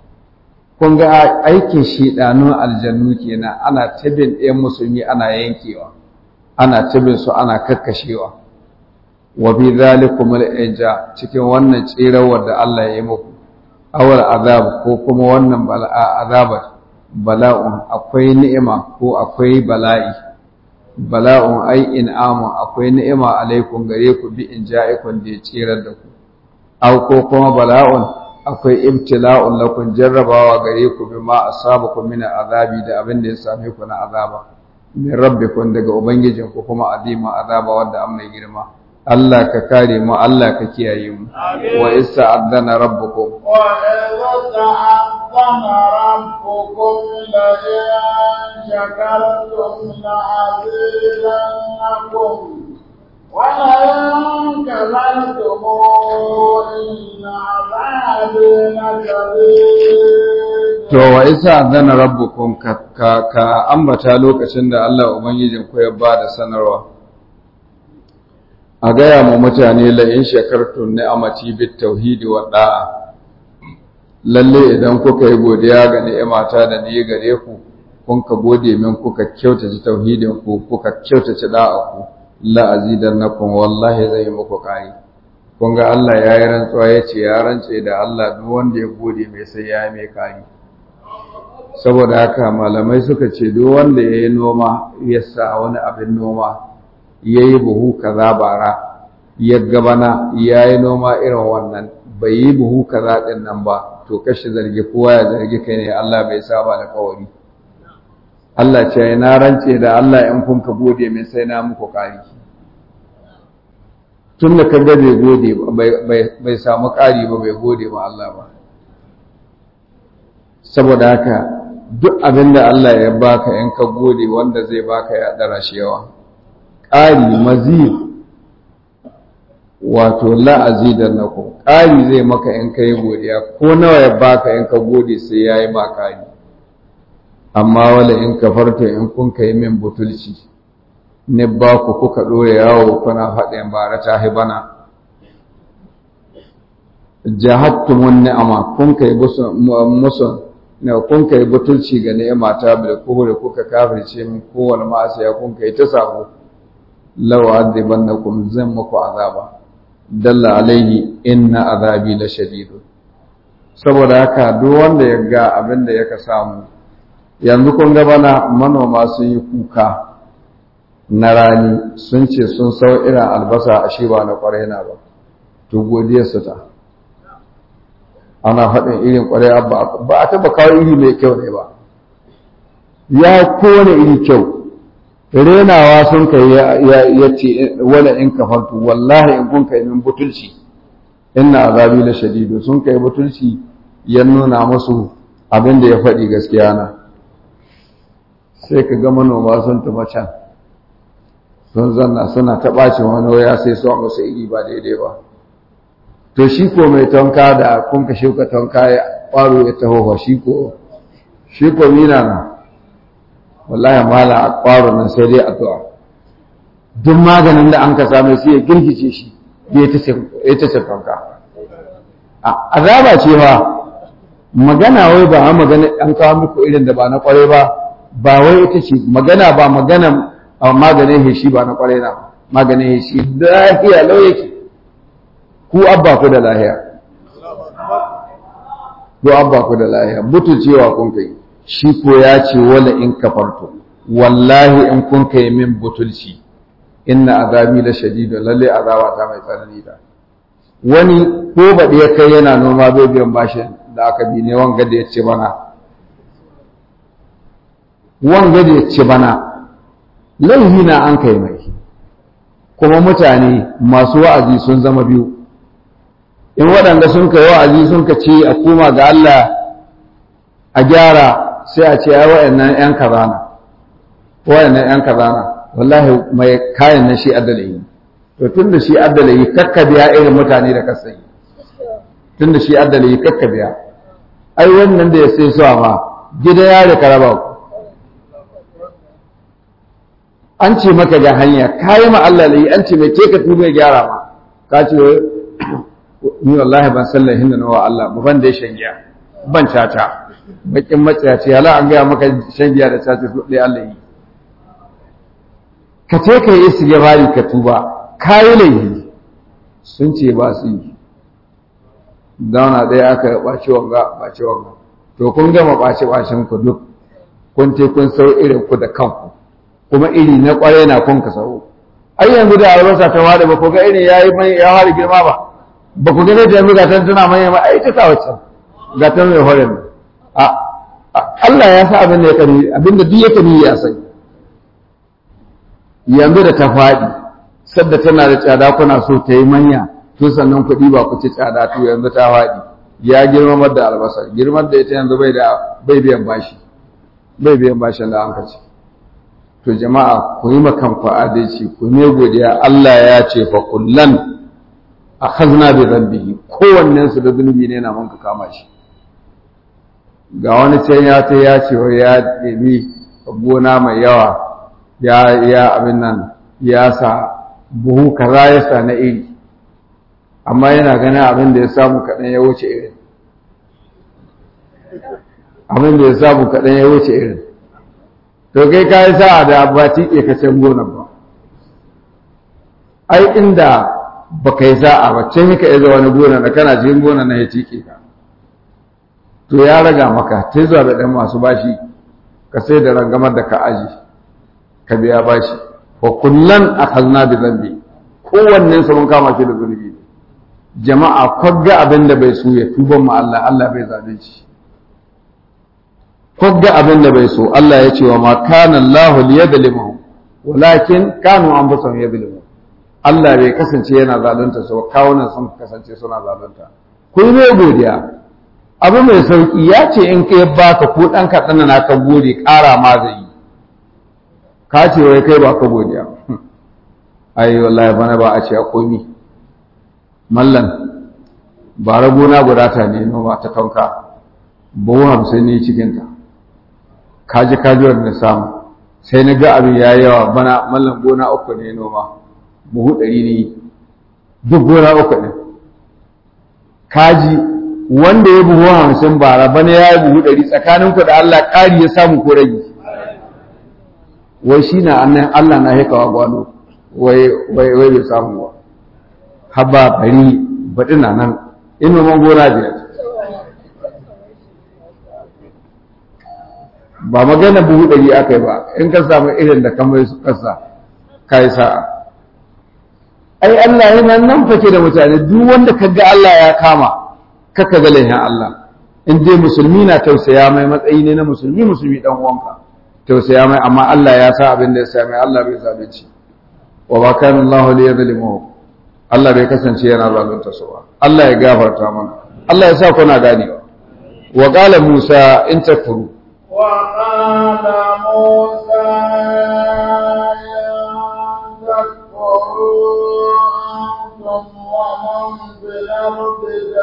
kun ga aikin shiɗanun aljannu kenan ana tabin ɗayan musulmi ana yankewa ana tabin su ana kakkashewa wa bi zalikum al-ija cikin wannan tsirawar da Allah ya yi muku awal azab ko kuma wannan azabar bala'un akwai ni'ima ko akwai bala'i bala'un ai in'amu akwai ni'ima alaikum gare ku bi in ja'ikun da ya tsirar da ku aw ko kuma bala'un akwai ibtila'un lakum jarrabawa gare ku bi ma asabakum min azabi da abin da ya same ku na azaba min rabbikum daga ubangijinku kuma azima azaba wanda an mai girma Allah ka kare mu Allah ka kiyaye mu wa isa adana rabbukum wa idza ta'azzana rabbukum la in shakartum la azidannakum wa la in kafartum inna azabi lakabir to wa isa adana rabbukum ka ka ambata lokacin da Allah ubangijinku ya bada sanarwa a gaya mu mutane la'in shakartun ni'amati bit tauhidi wa da'a lalle idan kuka yi godiya ga ni'imata da ni gare ku kun ka gode min kuka kyautace tauhidin ku kuka kyautace da'a ku la azidannakum wallahi zai muku kai kun ga Allah ya yi rantsuwa ya ce ya rance da Allah duk wanda ya gode mai sai ya yi mai kai saboda haka malamai suka ce duk wanda ya yi noma ya sa wani abin noma ya yi buhu kaza bara ya gabana ya yi noma irin wannan bai yi buhu kaza ɗin nan ba to kashi zargi kowa ya zargi kai ne Allah bai saba da kawari Allah ce na rance da Allah in kun ka gode mai sai na muku ƙari tun da ka bai gode bai samu ƙari ba bai gode ba Allah ba saboda haka duk abin da Allah ya baka in ka gode wanda zai baka ya ɗara shi yawa ƙari mazid wato la'azi da nako ƙari zai maka in ka yi godiya ko nawa ya baka in ka gode sai ya yi ma ƙari amma wala in ka farta in kun ka yi min butulci ne ba ku kuka ɗore yawo kuna faɗin bara ta bana jahattumun ni'ama kun kai musun na kun kai butulci ga ni'ima ta bil kuhuri kuka kafirce min kowane ma'asiya kun kai ta sabo law adibannakum zan muku azaba dalla alaihi inna azabi la shadid saboda haka duk wanda ya ga abin da yaka samu yanzu kun ga bana manoma sun yi kuka na rani sun ce sun sau irin albasa a shi ba na kwarai na ba to godiyar su ta ana faɗin irin kwarai ba a taɓa kawo iri mai kyau ne ba ya kowane iri kyau renawa sun kai ya ce wala in kafartu wallahi in kun kai min butulci inna azabi la shadidu sun kai butulci ya nuna musu abin da ya faɗi gaskiya na sai ka ga manoma sun tafi can sun zanna suna ta ɓace wani waya sai su musu iri ba daidai ba to shi ko mai tonka da kun ka shuka tonka ya ƙwaro ya taho shi ko shi ko mina na wallahi mala a ƙwaro nan sai dai addu'a duk maganin da an ka same sai ya girgice shi ya ta ce tonka azaba ce ba magana wai ba magana an kawo muku irin da ba na ƙwarai ba ba wai ita ce magana ba magana maganin heshi ba na ƙwarai na maganin heshi lahiya lau yake ku abba ku da lahiya ku abba ku da lahiya mutu cewa kun kai shi ko ya ce wala in kafarto wallahi in kun kai min butulci inna azabi la shadid lalle azaba ta mai tsanani da wani ko baɗi ya kai yana noma bai biyan bashin da aka bi ne wanga da ya ce bana wanga da ya ce bana laihi na an kai mai kuma mutane masu wa'azi sun zama biyu in waɗanda sun kai wa'azi sun ka ce a koma ga Allah a gyara sai a ce ai wa'annan ƴan kazana wa'annan ƴan kazana wallahi mai kayan na shi addalayi to tun da shi addalayi kakka biya irin mutane da kasai tun da shi addalayi kakka biya ai wannan da ya sai suwa ma gida ya da karaba ku an ce maka ga hanya kayi ma Allah layi an ce mai ke ka tuba ya gyara ma ka ce ni wallahi ban sallar hinda na wa Allah ba ban da shan giya ban caca bakin matsaya ce hala an gaya maka shan giya da caca su ɗaya Allah yi ka ce ka yi istighfari ka tuba kayi laifi sun ce ba su yi dauna ɗaya aka ɓaci wanga ɓaci wanga to kun gama ɓaci ɓacin ku duk kun te kun sau irin ku da kanku kuma iri na ƙwarai na kun ka sau ai yanzu da albasa ta wada ba ku ga irin yayi mai ya fara girma ba ba ku gane da yanzu ga tan tana mai ma ai ta ta wacce ga tan mai hore a Allah ya sa abin da ya kani abin da duk ya kani ya sani yanzu da ta faɗi sadda tana da tsada kuna so ta yi manya to sannan kuɗi ba ku ci tsada to yanzu ta faɗi ya girmamar da albasa girmar da ita yanzu bai da bai biyan bashi bai biyan bashin da an ka ci to jama'a ku yi makan ku adalci ku ne godiya Allah ya ce fa kullan akhazna bi dhanbihi kowannen su da zunubi ne na manka kama shi ga wani can ya ta ya ce ya ɗebi gona mai yawa ya ya abin nan ya sa buhu kaza ya sa na iri amma yana ganin abin da ya samu kaɗan ya wuce irin abin da ya samu kaɗan ya wuce irin to kai ka yi sa'a da ba tiƙe ka can gonar ba ai inda ba ka yi sa'a ba can ka iya wani gona da kana cikin gona na ya tiƙe ka to ya raga maka ta zuwa da ɗan masu bashi ka sai da rangamar da ka aji ka biya bashi wa kullan akhadna bi dhanbi kowannen sa mun kama shi da zunubi jama'a kwagga abin da bai so ya tuban mu Allah Allah bai zalunci kwagga abin da bai so Allah ya ce wa ma kana Allah liyadlimuhum walakin kanu anfusahum yadlimun Allah bai kasance yana zalunta su kawunan sun kasance suna zalunta ku yi mai godiya abu mai sauki ya ce in kai baka ko dan kaɗan na ka gode ƙara ma zai yi ka ce wai kai ba ka godiya ai wallahi bana ba a ce a komi mallan ba gona guda ta ne noma ta tonka buhu hamsin ne cikinta kaji kaji wanda samu sai na ga abin ya yawa bana mallan gona uku ne noma buhu ɗari ne duk gona uku ne kaji wanda ya buhu hamsin bara bana ya yi buhu ɗari tsakaninku da Allah ƙari ya samu ko rage wai shi na annan Allah na haikawa gwano wai wai wai bai samu ba haba bari baɗi na nan in noman gona biyar ba magana buhu ɗari aka yi ba in ka samu irin da kamar su kasa ka yi sa'a ai Allah yana nan fake da mutane duk wanda ka ga Allah ya kama kaka ga laihin Allah in dai musulmi na tausaya mai matsayi ne na musulmi musulmi dan uwanka tausaya mai amma Allah ya sa abin da ya sa mai Allah bai zalunci wa ba kana Allah li yadhlimuhu Allah bai kasance yana zalunta su ba Allah ya gafarta mana Allah ya sa kuna ganewa wa qala Musa in takfuru وقال موسى إن تكفروا أنتم ومن في الأرض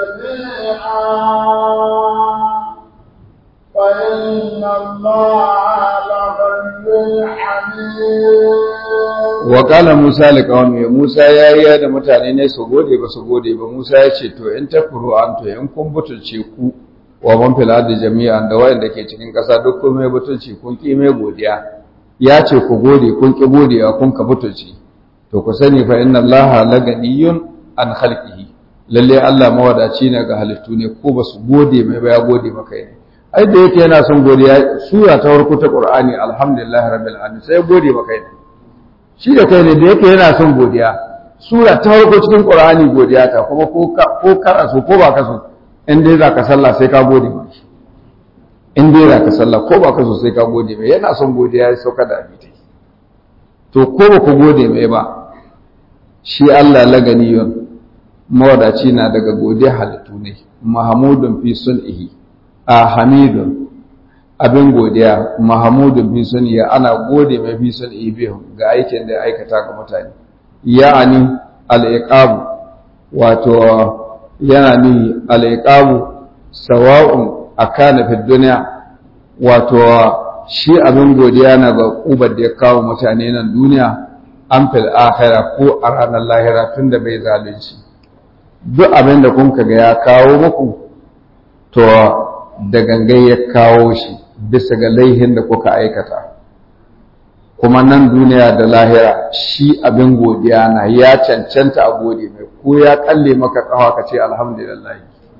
جميعا فإن الله لغني حميد wa qala Musa liqawmi Musa yayi da mutane ne su gode ba su gode ba Musa ya ce to in takfuru anto in kun butulce ku wa man fil ardi jami'an da wayanda ke cikin ƙasa duk kun mai butulci kun ki mai godiya ya ce ku gode kun ki godiya kun ka butulci to ku sani fa inna allaha laganiyun an khalqihi lalle Allah mawadaci ne ga halittu ne ko ba su gode mai ba ya gode maka ne ai da yake yana son godiya sura ta farko ta Qur'ani alhamdulillah rabbil alamin sai gode maka ne shi da kai ne da yake yana son godiya sura ta farko cikin Qur'ani godiya ta kuma ko ka ko ka so ko ba ka so in dai za ka sallah sai ka gode mai in dai za ka sallah ko ba ka so sai ka gode mai yana son godiya ya sauka da abita to ko ba ku gode mai ba shi Allah laganiyun mawadaci na daga godiya halittu ne mahamudun fi sun'ihi a hamidun abin godiya mahamudun fi sun'ihi ana gode mai fi sun'ihi bihun ga aikin da ya aikata ga mutane ya'ani al-iqabu wato yana ni al'iƙamu sawa'un a kana fi duniya wato shi abin godiya na ga ƙubar da ya kawo mutane nan duniya an fil akhira ko a ranar lahira tun da bai zalunci duk abin da kun ga ya kawo muku to da gangai ya kawo shi bisa ga laihin da kuka aikata kuma nan duniya da lahira shi abin godiya na ya cancanta a gode mai ko ya kalle maka kawa ka ce alhamdulillah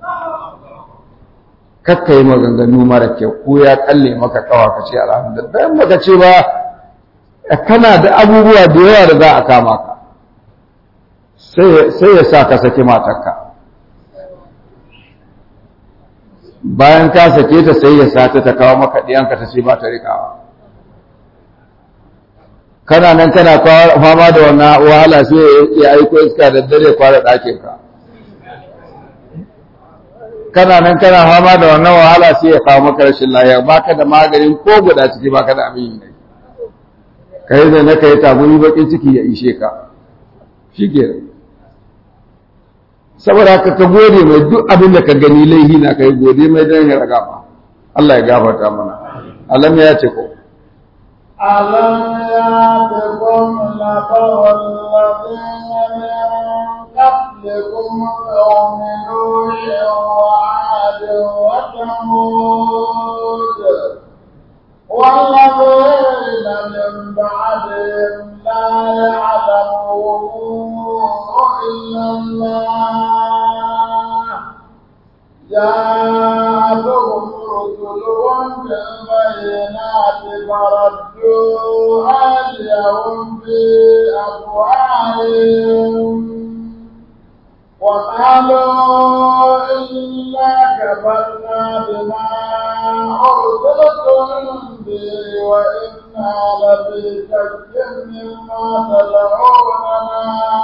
kakka yi maganganu mara kyau ko ya kalle maka kawa ka ce alhamdulillah bayan maka ce ba kana da abubuwa da yawa da za a kama ka sai ya sa ka saki matarka bayan ka sake ta sai ya sa ta ta kawo maka ɗiyanka ta ce ba ta rikawa kana nan kana fama da wannan wahala sai ya aiko iska da dare kwara ɗakin ka kana nan kana fama da wannan wahala sai ya kawo maka rashin lafiya baka da maganin ko guda ciki baka da abin yi kai da na kai tagumi bakin ciki ya ishe ka shike saboda haka ka gode mai duk abin da ka gani laihi na kai gode mai dan ya raga ma Allah ya gafarta mana alam ya ce ko ألم يأتكم نبأ الذين من قبلكم قوم نوح وعاد وثمود والذين من بعدهم لا يعلمون إلا الله جاءتهم رسلهم بالبينات فردوا أيديهم في أفواههم وقالوا إنا كفرنا بما أرسلتم به وإنا لفي شك مما تدعوننا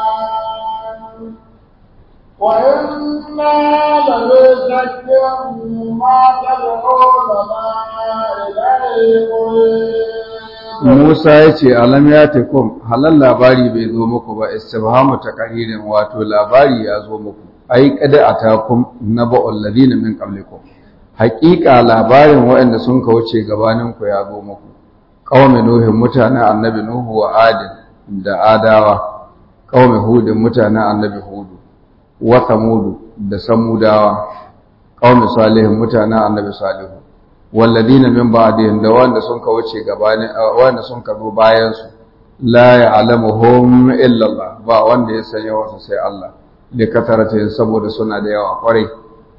وإنا لفي شك مما تدعوننا إليه مريب Musa ya ce alam ya tekum halal labari bai zo muku ba istibhamu taqririn wato labari ya zo muku ai kada atakum naba'ul ladina min qablikum haqiqa labarin waɗanda sun kauce gabanin ku ya zo muku qaumi nuhin mutanen annabi nuhu wa adin da adawa qaumi hudin mutanen annabi hudu wa samudu da samudawa qaumi salihin mutanen annabi salihu walladina min ba'dihim da wanda sun ka wuce gabanin wanda sun ka zo bayan su la ya'lamuhum illa Allah ba wanda ya sanya wasu sai Allah da katarata saboda suna da yawa kwarai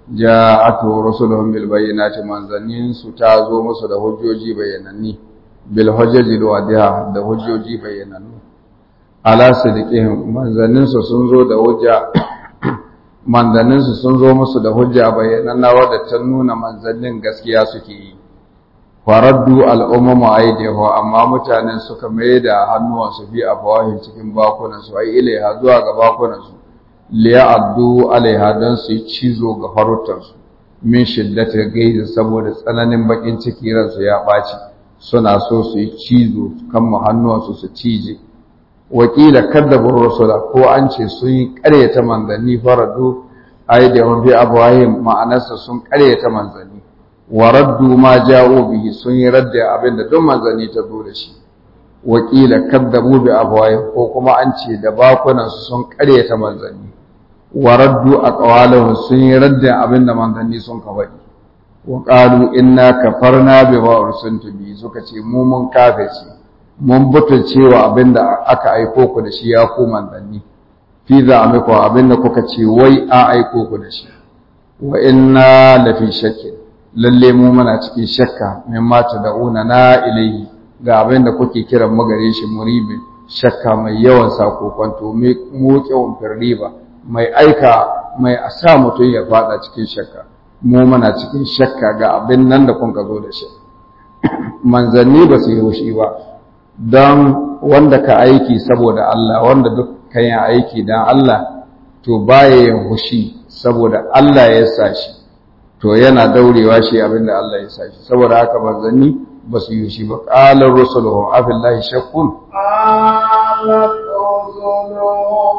ja'atu rusuluhum bil bayyinati manzannin su ta zo musu da hujjoji bayyananni bil hujjaji wadiha da hujjoji bayyanannu ala sidiqihim manzannin su sun zo da hujja manzannin su sun zo musu da hujja bayyananna wadda ta nuna manzannin gaskiya suke yi faraddu al'ummu aidihu amma mutanen suka mai da hannuwansu fi afawahin cikin bakunansu ai ilaiha zuwa ga bakunansu liya'addu alaiha don su yi cizo ga farutansu min shiddata gaizi saboda tsananin bakin ciki ransu ya ɓaci suna so su yi cizo kan hannuwansu su cije wakila kaddabur rasula ko an ce sun yi ƙaryata manzanni faradu aidihum fi afwahihim ma'anarsa sun ƙaryata manzanni wa raddu ma ja'u bihi sun yi radda abinda duk manzanni ta zo da shi wakila kaddabu bi afwahihim ko kuma an ce da bakunan su sun ƙaryata manzanni wa raddu aqwalahum sun yi radda abinda manzanni sun ka faɗi wa qalu inna kafarna bima ursiltu bi suka ce mu mun kafirce mun butulcewa abinda aka aiko ku da shi ya ku manzanni fi za'amiku abinda kuka ce wai a aiko ku da shi wa inna lafi shakkin lalle mu muna cikin shakka min mata da'una na ilayhi ga abin da kuke kiran mu gare shi muribin shakka mai yawan sako kwanto mu kyawun firriba mai aika mai asa mutum ya fada cikin shakka mu muna cikin shakka ga abin nan da kun ka zo da shi manzanni ba su yi shi ba don wanda ka aiki saboda Allah wanda duk kan yi aiki don Allah to baya yin hushi saboda Allah ya sa shi to yana daurewa shi abinda Allah ya sa shi saboda haka manzanni ba su yi shi ba qalar rusuluhu afillahi shakkun قالت رسلهم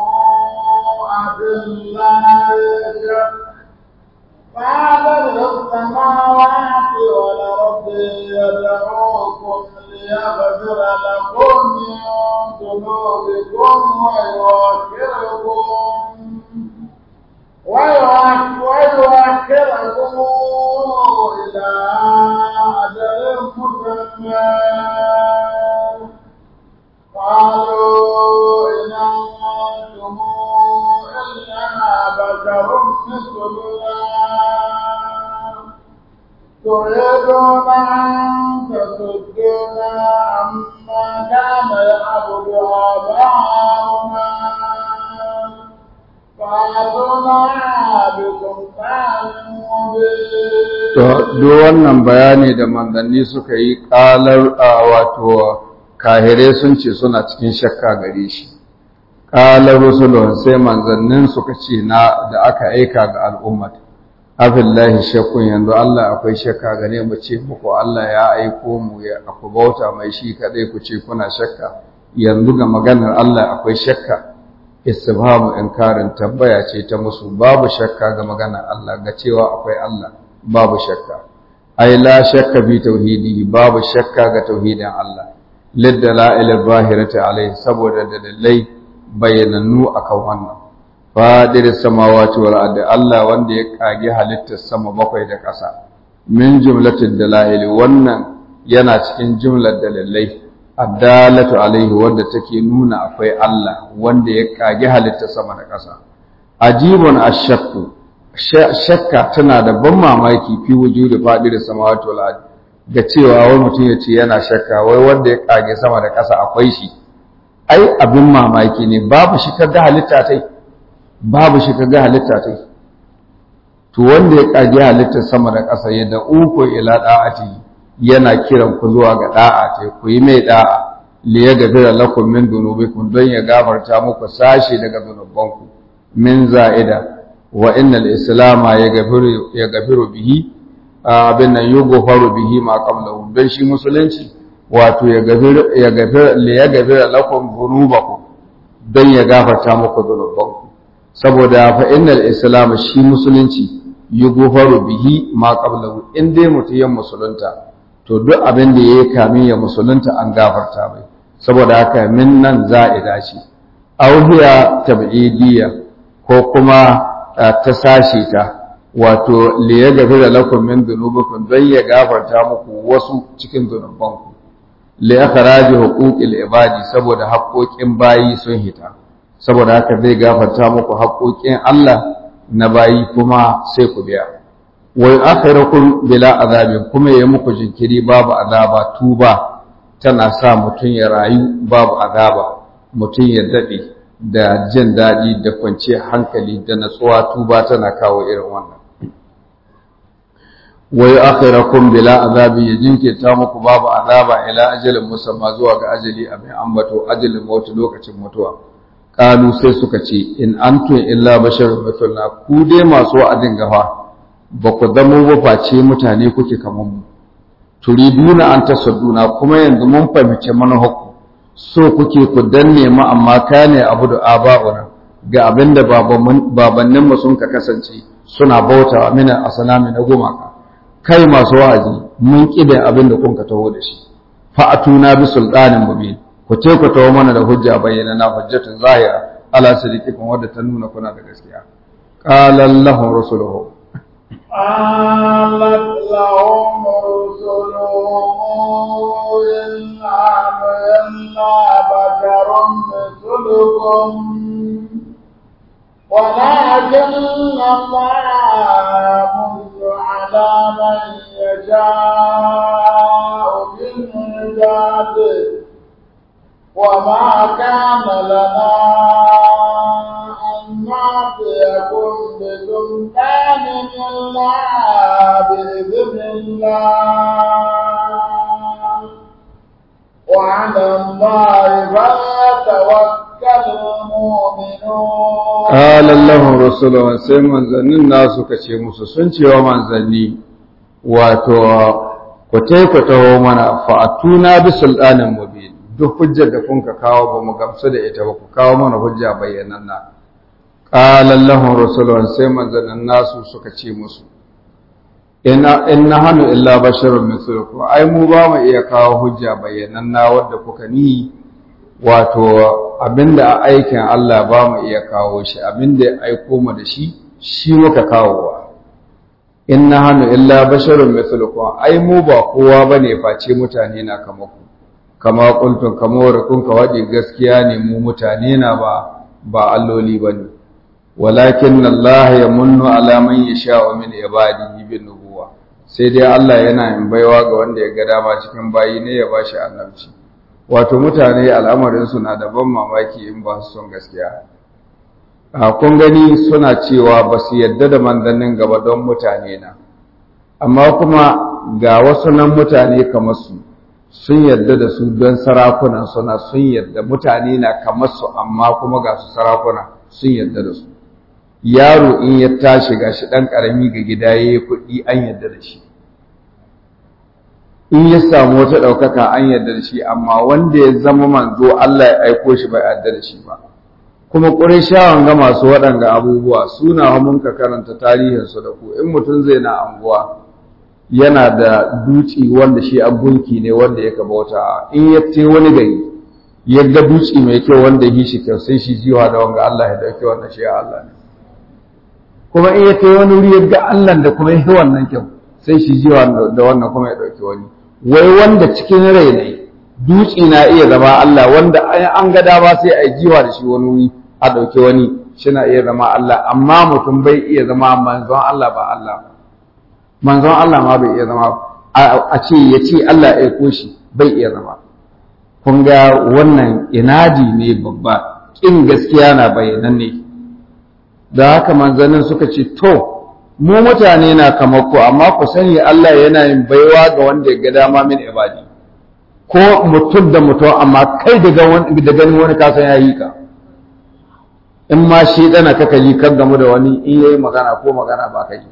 أبالله شك فاطر السماوات والأرض يدعوكم ليغفر لكم من ذنوبكم ويؤخركم ويؤخركم إلى أجل مسمى قالوا إن أنتم إلا بشر مثلنا تريدون أن تصدونا عما كان يعبد آباؤنا To, duk wannan bayani da manzanni suka yi ƙalar wato kahire sun ce suna cikin shakka gare shi. Ƙalar Rusulun sai manzannin suka ce na da aka aika ga al'ummat. Afillahi shakkun yanzu Allah akwai shakka gane mu ce muku Allah ya aiko mu ya aku bauta mai shi kaɗai ku ce kuna shakka. Yanzu ga maganar Allah akwai shakka. istifhamu inkarin tambaya ce ta musu babu shakka ga magana Allah ga cewa akwai Allah babu shakka ai la shakka bi tauhidi babu shakka ga tauhidin Allah liddala'il zahirati alai saboda dalilai bayyanannu akan wannan fadir samawati wal ardi Allah wanda ya kage halittar sama bakwai da ƙasa min jumlatil dalail wannan yana cikin jumlar dalilai addalatu alaihi wanda take nuna akwai Allah wanda ya kage halitta sama da ƙasa ajibun ashakku shakka tana da ban mamaki fi wujudi fadir samawati wal ardi ga cewa wai mutum ya ce yana shakka wai wanda ya kage sama da ƙasa akwai shi ai abin mamaki ne babu shi kaga halitta tai babu shi kaga halitta tai to wanda ya kage halitta sama da ƙasa ya da uku ila da'ati yana kiran ku zuwa ga da'a ce ku yi mai da'a li yaghfira lakum min dhunubikum don ya gafarta muku sashi daga zunubanku min za'ida wa innal islama yaghfiru yaghfiru bihi abin nan yughfaru bihi ma qablahu don shi musulunci wato ya gafir ya gafir li yaghfira lakum dhunubakum don ya gafarta muku zunubanku saboda fa innal islam shi musulunci yughfaru bihi ma qablahu in dai mutiyan musulunta to duk abin da ya yi kamin ya musulunta an gafarta mai saboda haka min nan za'ida ce auhiya tab'idiyya ko kuma ta sashi ta wato li yaghfira lakum min dhunubikum dan ya gafarta muku wasu cikin zunubanku li akhraji huquqil ibadi saboda haƙoƙin bayi sun hita saboda haka zai gafarta muku haƙoƙin Allah na bayi kuma sai ku biya wai akhirukum bila azabin kuma yayi muku jinkiri babu azaba tuba tana sa mutum ya rayu babu azaba mutum ya dade da jin daɗi da kwanciyar hankali da natsuwa tuba tana kawo irin wannan wai akhirakum bila azabi ya jinkirta muku babu azaba ila ajalin musamma zuwa ga ajali abin ambato ajalin mutu lokacin mutuwa kalu sai suka ce in antum illa basharun mithluna ku dai masu wa'adin gafa ba ku zamo ba face mutane kuke kaman mu turiduna an tasadduna kuma yanzu mun fahimci manhaku so kuke ku danne mu amma kane abu da aba'una ga abinda babannin mu sun ka kasance suna bautawa mina asanami na gumaka kai masu wa'azi mun kide abinda kun ka taho da shi fa'atuna bi sultanin mubin ku ce ku taho mana da hujja bayyana na hujjatun zahira ala sadiqikum wadda ta nuna kuna da gaskiya qala lahum rusuluhum قالت لهم رسلهم إن عملنا بشر مثلكم ولكن الله يمن على من يشاء من عباده وما كان لنا أن نعطيكم بسلطان إلا بإذن الله وعلى الله فليتوكل المؤمنون قال لهم رسولهم sai manzannin nasu kace musu sun cewa manzanni wato ku ku taho mana fa'atuna bi sultanin mubin duk hujjar da kun ka kawo ba mu gamsu da ita ba ku kawo mana hujja bayyananna qala lahum rasulun sai manzannin nasu suka ce musu inna inna hanu illa basharun mithlukum ai mu ba mu iya kawo hujja bayyananna wadda kuka ni wato abinda a aikin Allah ba mu iya kawo shi abinda ya aiko mu da shi shi muka kawowa inna hanu illa basharun mithlukum ai mu ba kowa bane face mutane na kamar ku kama kuntun kamar kun ka wadi gaskiya ne mu mutane na ba ba alloli bane walakin Allah ya munnu ala man yasha'u min ibadihi bin nubuwa sai dai Allah yana yin baiwa ga wanda ya ga dama cikin bayi ne ya bashi annabci wato mutane al'amarin su na da ban mamaki in ba su son gaskiya a kun gani suna cewa ba su yadda da manzannin gaba don mutane na amma kuma ga wasu nan mutane kamar su sun yarda da su don sarakunan suna sun yarda mutane na kamar su amma kuma ga su sarakuna sun yarda da su yaro in ya tashi gashi dan karami ga gida yayi kuɗi an yarda da shi in ya samu wata ɗaukaka an yarda da shi amma wanda ya zama manzo Allah ya aiko shi bai yarda da shi ba kuma ƙurishawan ga masu waɗanga abubuwa suna mun ka karanta tarihinsu da ku in mutum zai na anguwa yana da duci wanda shi gunki ne wanda ya bauta in ya ce wani gari ya ga duci mai kyau wanda yi shi kyau sai shi jiwa da wanga Allah ya dauke wannan shi Allah ne kuma in ya ce wani wuri ya ga Allah da kuma yi wannan kyau sai shi jiwa da wannan kuma ya dauke wani wai wanda cikin rai ne duci na iya zama Allah wanda an ga dama sai a jiwa da shi wani wuri a dauke wani shi na iya zama Allah amma mutum bai iya zama manzon Allah ba Allah ba manzon Allah ma bai iya zama a ce ya ce Allah ya aiko shi bai iya zama kun ga wannan inadi ne babba kin gaskiya na bayanan ne da haka manzannin suka ce to mu mutane na kamar ku amma ku sani Allah yana yin baiwa ga wanda ya ga dama min ibadi ko mutum da mutum amma kai da ganin wani kasan ya yi ka in ma shi dana kaka yi kan gamu da wani in yayi magana ko magana ba ka yi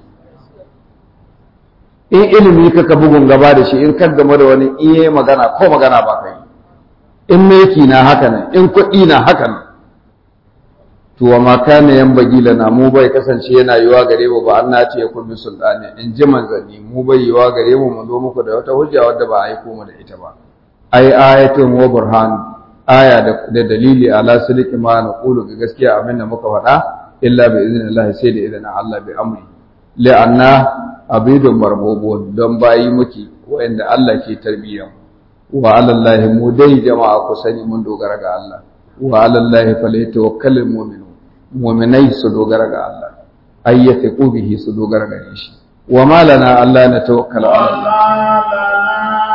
in ilimi kaka bugun gaba da shi in kan game da wani in yayi magana ko magana ba kai in meki na haka nan in kuɗi na haka nan to wa ma kana yan bagila na mu bai kasance yana yiwa gare mu ba Allah ce ya kullu sultani in ji manzanni mu bai yiwa gare mu mu zo muku da wata hujja wadda ba a aiko mu da ita ba ai ayatun wa burhan aya da dalili ala siliki ma na qulu ga gaskiya abin da muka faɗa illa bi idnillah sai da idan Allah bi amri la'anna abidun marbubun don bayi muke wa'anda Allah ke tarbiyyar wa alallahi mu dai jama'a ku sani mun dogara ga Allah wa alallahi falyatawakkalul mu'minu mu'minai su dogara ga Allah ayyata bihi su dogara gare shi wa malana Allah na tawakkala ala Allah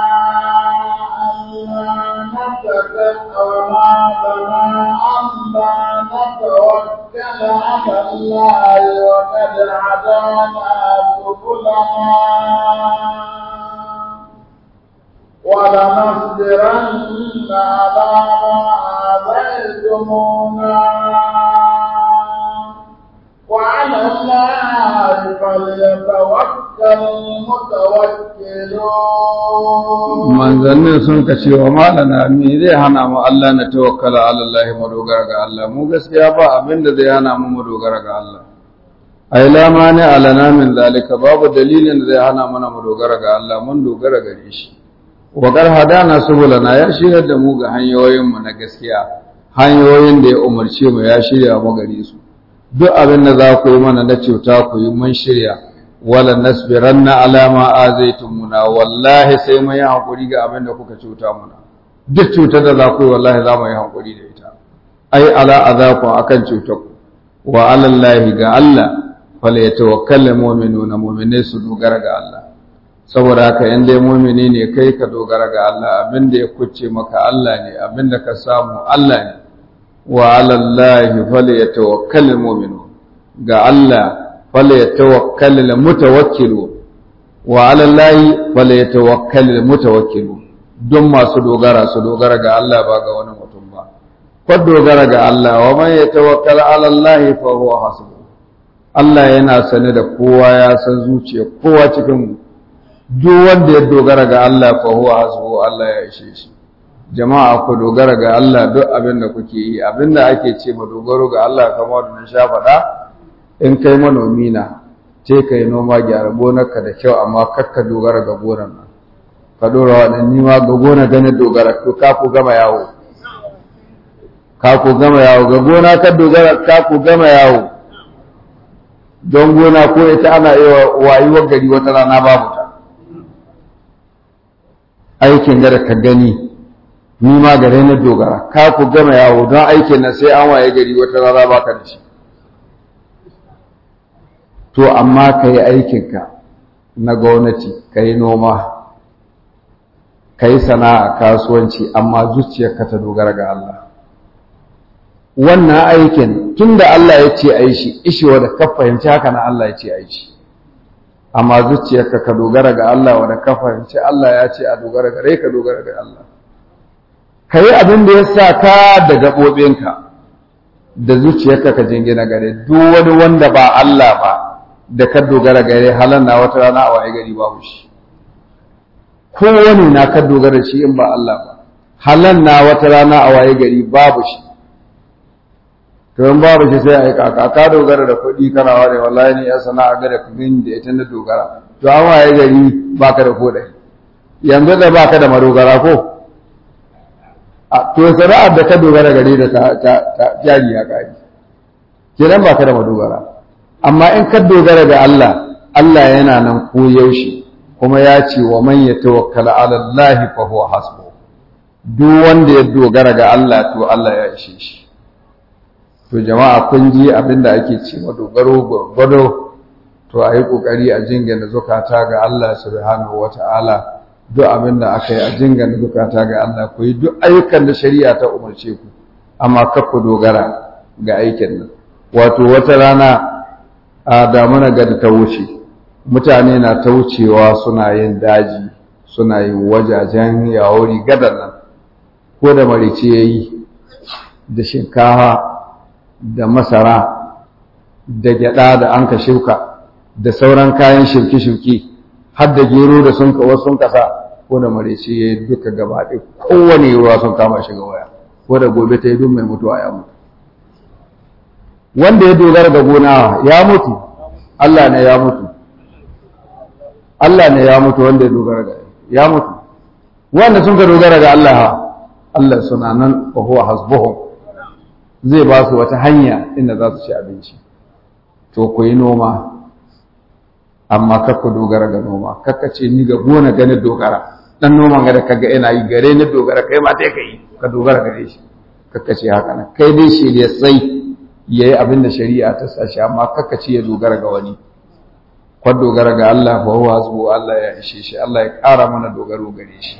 توكل على الله وقد هدانا سبلنا ولنصبرن على ما آذيتمونا وعلى الله فليتوكل المتوكلون manzannin sun ka ce wa malana me zai hana mu Allah na tawakkala ala Allah mu dogara ga Allah mu gaskiya ba abin da zai hana mu mu dogara ga Allah ai la mani alana min zalika babu dalilin da zai hana mana mu dogara ga Allah mun dogara gare shi wa gar hadana subulana ya shirya da mu ga hanyoyin mu na gaskiya hanyoyin da ya umarce mu ya shirya mu gare su duk abin da za ku yi mana na cuta ku yi mun shirya wala nasbiranna ala ma azaitumuna wallahi sai mun yi hakuri ga abin da kuka cuta muna duk cutar da za ku yi wallahi za mu yi hakuri da ita ai ala azaku akan cutar ku wa ala allahi ga Allah fala yatawakkalu mu'minuna mu'minai su dogara ga Allah saboda haka in dai mu'mini ne kai ka dogara ga Allah abin da ya kucce maka Allah ne abin da ka samu Allah ne wa ala allahi fala yatawakkalu mu'minun ga Allah فليتوكل المتوكل وعلى الله فليتوكل المتوكل don masu dogara su dogara ga Allah ba ga wani mutum ba ko dogara ga Allah wa man yatawakkal ala Allah fa huwa hasbuh Allah yana sane da kowa ya san zuciya kowa cikin mu duk wanda ya dogara ga Allah fa huwa hasbuh Allah ya ishe shi jama'a ku dogara ga Allah duk abin da kuke yi abin da ake ce ma dogaro ga Allah kamar da na sha faɗa in kai manomi na ce ka yi noma gyara gonarka da kyau amma kakka dogara ga gonar nan ka dora waɗanni ma ga gona ganin dogara ko ka ku gama yawo ka ku gama yawo ga gona ka dogara ka ku gama yawo don gona ko ita ana iya wayuwar gari wata rana babu ta aikin da ka gani ni ma gare na dogara ka ku gama yawo don aikin nan sai an waye gari wata rana baka da shi to amma ka yi aikinka na gwamnati ka yi noma ka yi sana'a kasuwanci amma zuciyarka ta dogara ga Allah wannan aikin tun da Allah ya ce a yi shi ishewa da ka fahimci haka na Allah ya ce a yi shi amma zuciyarka ka dogara ga Allah wadda ka fahimci Allah ya ce a dogara gare ka dogara ga Allah ka yi abin da ya sa ka da gaɓoɓinka da zuciyarka ka jingina gare duk wani wanda ba Allah ba da ka dogara gare halan na wata rana a waye gari babu shi kowane na ka dogara shi in ba Allah ba halan na wata rana a waye gari babu shi to in babu shi sai a yi kaka ka dogara da kuɗi kana ware wallahi ni ya sana'a ga da kuɗin da ita na dogara to an waye gari baka da ko ɗaya yanzu da baka da madogara ko to sana'ar da ka dogara gare da ta jari ya kari kenan baka da madogara amma in ka dogara ga Allah Allah yana nan ko yaushe kuma ya ce wa man yatawakkala ala Allah fa huwa hasbu duk wanda ya dogara ga Allah to Allah ya ishe shi to jama'a kun ji abinda ake ce ma dogaro gurgudo to ayi kokari a jingina zukata ga Allah subhanahu wata'ala duk abinda aka yi a jingina zukata ga Allah ku yi duk ayyukan da shari'a ta umarce ku amma kar ku dogara ga aikin nan wato wata rana a damuna ga ta wuce mutane na ta wucewa suna yin daji suna yin wajajen yawori gadar nan ko da marice ya yi da shinkafa da masara da gyada da an ka shuka da sauran kayan shirke-shirke har da gero da sun kawo sun kasa ko da marice ya yi duka gaba ɗaya kowane ruwa sun kama shiga waya ko da gobe ta yi duk mai mutuwa ya mutu wanda ya dogara ga gona ya mutu Allah ne ya mutu Allah ne ya mutu wanda ya dogara ga ya mutu wanda sun ka dogara ga Allah Allah suna nan wa huwa hasbuhum zai ba su wata hanya inda za su ci abinci to ku yi noma amma kakku dogara ga noma kakka ce ni ga gona gani dogara dan noman ga da kaga ina yi gare ni dogara kai ma sai ka yi ka dogara gare shi kakka ce haka nan kai dai shi ne sai yayi abin da shari'a ta sashi amma kakka ce ya dogara ga wani kwa dogara ga Allah fa huwa hasbu Allah ya ishe shi Allah ya ƙara mana dogaro gare shi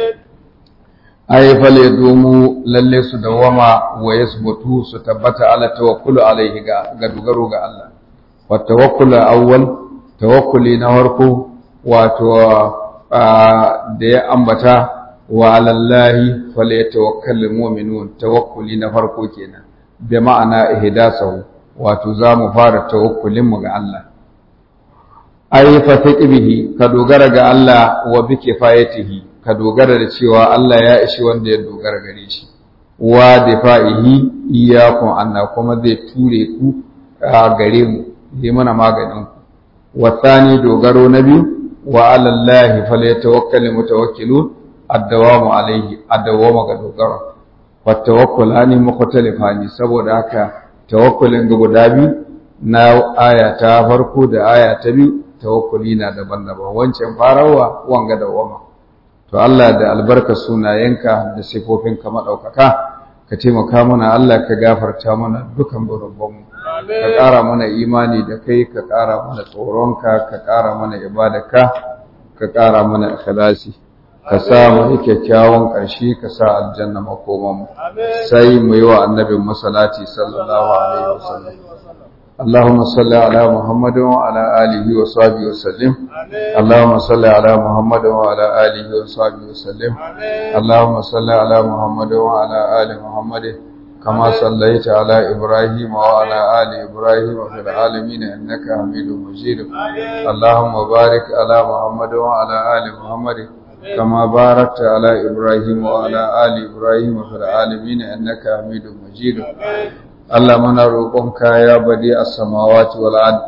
ay fale domu lalle su dawama wa yasbutu su tabbata ala tawakkulu alaihi ga ga dogaro ga Allah wa tawakkul awwal tawakkuli na farko wato da ya ambata wa alallahi falyatawakkalul mu'minun tawakkuli na farko kenan bi ma'ana ihdasahu wato zamu fara tawakkulin mu ga Allah ay fatiq bihi ka dogara ga Allah wa bi kifayatihi ka dogara da cewa Allah ya ishi wanda ya dogara gare shi wa difa'ihi iyyakum anna kuma zai ture ku a gare mu yi mana maganin ku wa thani dogaro na biyu wa alallahi falyatawakkalul mutawakkilun addawamu alaihi addawama ga dogaro wa tawakkulani mukhtalifani saboda haka tawakkulin ga guda biyu na aya ta farko da aya ta biyu tawakkuli na daban-daban wancan farawa wanga dawama to Allah da albarka sunayenka da sifofinka madaukaka ka taimaka mana Allah ka gafarta mana dukan burubbanmu ka ƙara mana imani da kai ka ƙara mana tsoronka ka ƙara mana ibadarka ka ƙara mana ikhlasi ka sa mu yi kyakkyawan ƙarshe ka sa aljanna makomanmu sai mu yi wa annabin masalati sallallahu alaihi wasallam اللهم صل على محمد وعلى آله وصحبه وسلم اللهم صل على محمد وعلى آله وصحبه وسلم اللهم صل على محمد وعلى آل محمد كما صليت على إبراهيم وعلى آل إبراهيم في العالمين إنك حميد مجيد اللهم بارك على محمد وعلى آل محمد كما باركت على إبراهيم وعلى آل إبراهيم في العالمين إنك حميد مجيد Allah muna roƙonka ya badi a samawati wal ard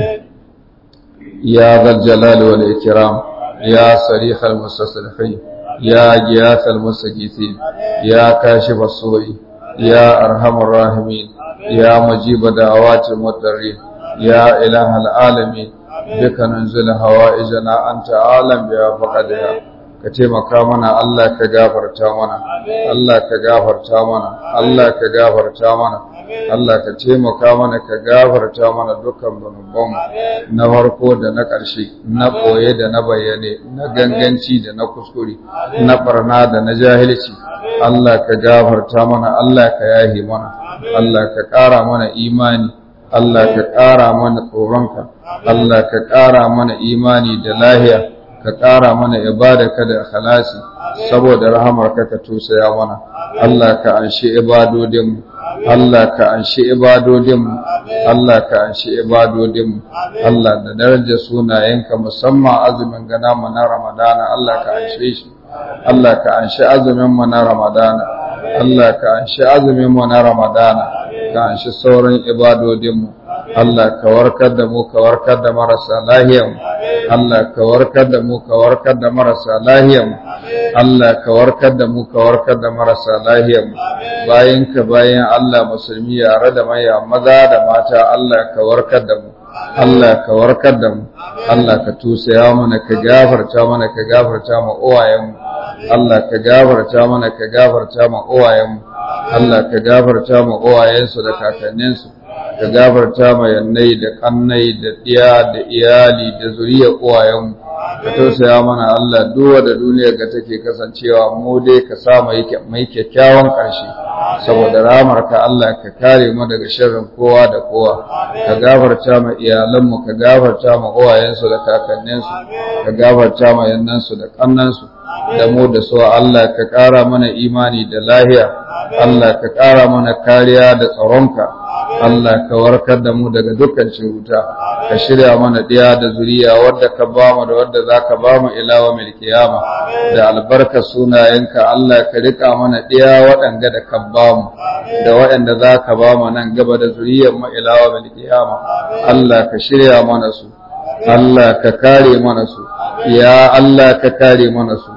ya zal jalali wal ikram ya sarih al mustasrifin ya giyas al mustajithin ya kashif as-su'i ya arhamar rahimin ya mujib da'awati mudarrin ya ilah al alamin bika nanzil hawaijana anta alam bi faqadiha ka taimaka mana Allah ka gafarta mana Allah ka gafarta mana Allah ka gafarta mana Allah ka taimaka mana ka gafarta mana dukkan zunubanmu na farko da na ƙarshe na ɓoye da na bayyane na ganganci da na kuskure na barna da na jahilci Allah ka gafarta mana Allah ka yahi mana Allah ka ƙara mana imani Allah ka ƙara mana tsoronka Allah ka ƙara mana imani da lahiya ka ƙara mana ibadaka da ikhlasi saboda rahamarka ka tusaya mana Allah ka anshi ibadodinmu Allah ka anshi ibadodinmu Allah ka anshi ibadodinmu Allah da daraja sunayenka musamman azumin gana mu na Ramadana Allah ka anshe shi Allah ka anshi azumin mu na Ramadana Allah ka anshi azumin mu na Ramadana ka anshi sauran ibadodinmu Allah ka warkar da mu ka warkar da marasa lahiyanmu Allah ka warkar da mu ka warkar da marasa lahiyanmu Allah ka warkar da mu ka warkar da marasa lahiyanmu bayan ka bayan Allah musulmi yare da maya maza da mata Allah ka warkar da mu Allah ka warkar da mu Allah ka tusaya mana ka gafarta mana ka gafarta ma uwayenmu Allah ka gafarta mana ka gafarta ma uwayenmu Allah ka gafarta ma uwayensu da kakanninsu ka gafarta ma yannai da kannai da ɗiya da iyali da zuriyar uwayenmu ka tausaya mana Allah duwa da duniyar ga take kasancewa mu dai ka sa mai kyakkyawan ƙarshe saboda ramar ka Allah ka kare mu daga sharrin kowa da kowa ka gafarta ma iyalanmu ka gafarta ma uwayensu da kakanninsu ka gafarta ma yannansu da kannansu da mu da su Allah ka ƙara mana imani da lahiya Allah ka ƙara mana kariya da tsaronka Allah ka warkar da mu daga dukkan cuta ka shirya mana ɗiya da zuriya wadda ka ba mu da wadda za ka ba mu ilawa mil kiyama da albarka sunayenka Allah ka rika mana ɗiya waɗanda da ka ba mu da waɗanda za ka ba mu nan gaba da zuriyar mu ilawa mil kiyama Allah ka shirya mana su Allah ka kare mana su ya Allah ka kare mana su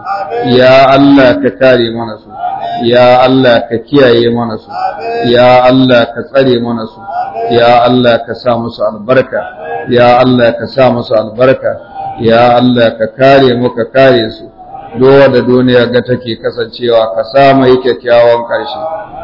ya Allah ka kare mana su ya Allah ka kiyaye mana su ya Allah ka tsare mana su ya Allah ka sa musu albarka ya Allah ka sa musu albarka ya Allah ka kare mu ka kare su dowa da duniya ga take kasancewa ka sa mai kyakkyawan ƙarshe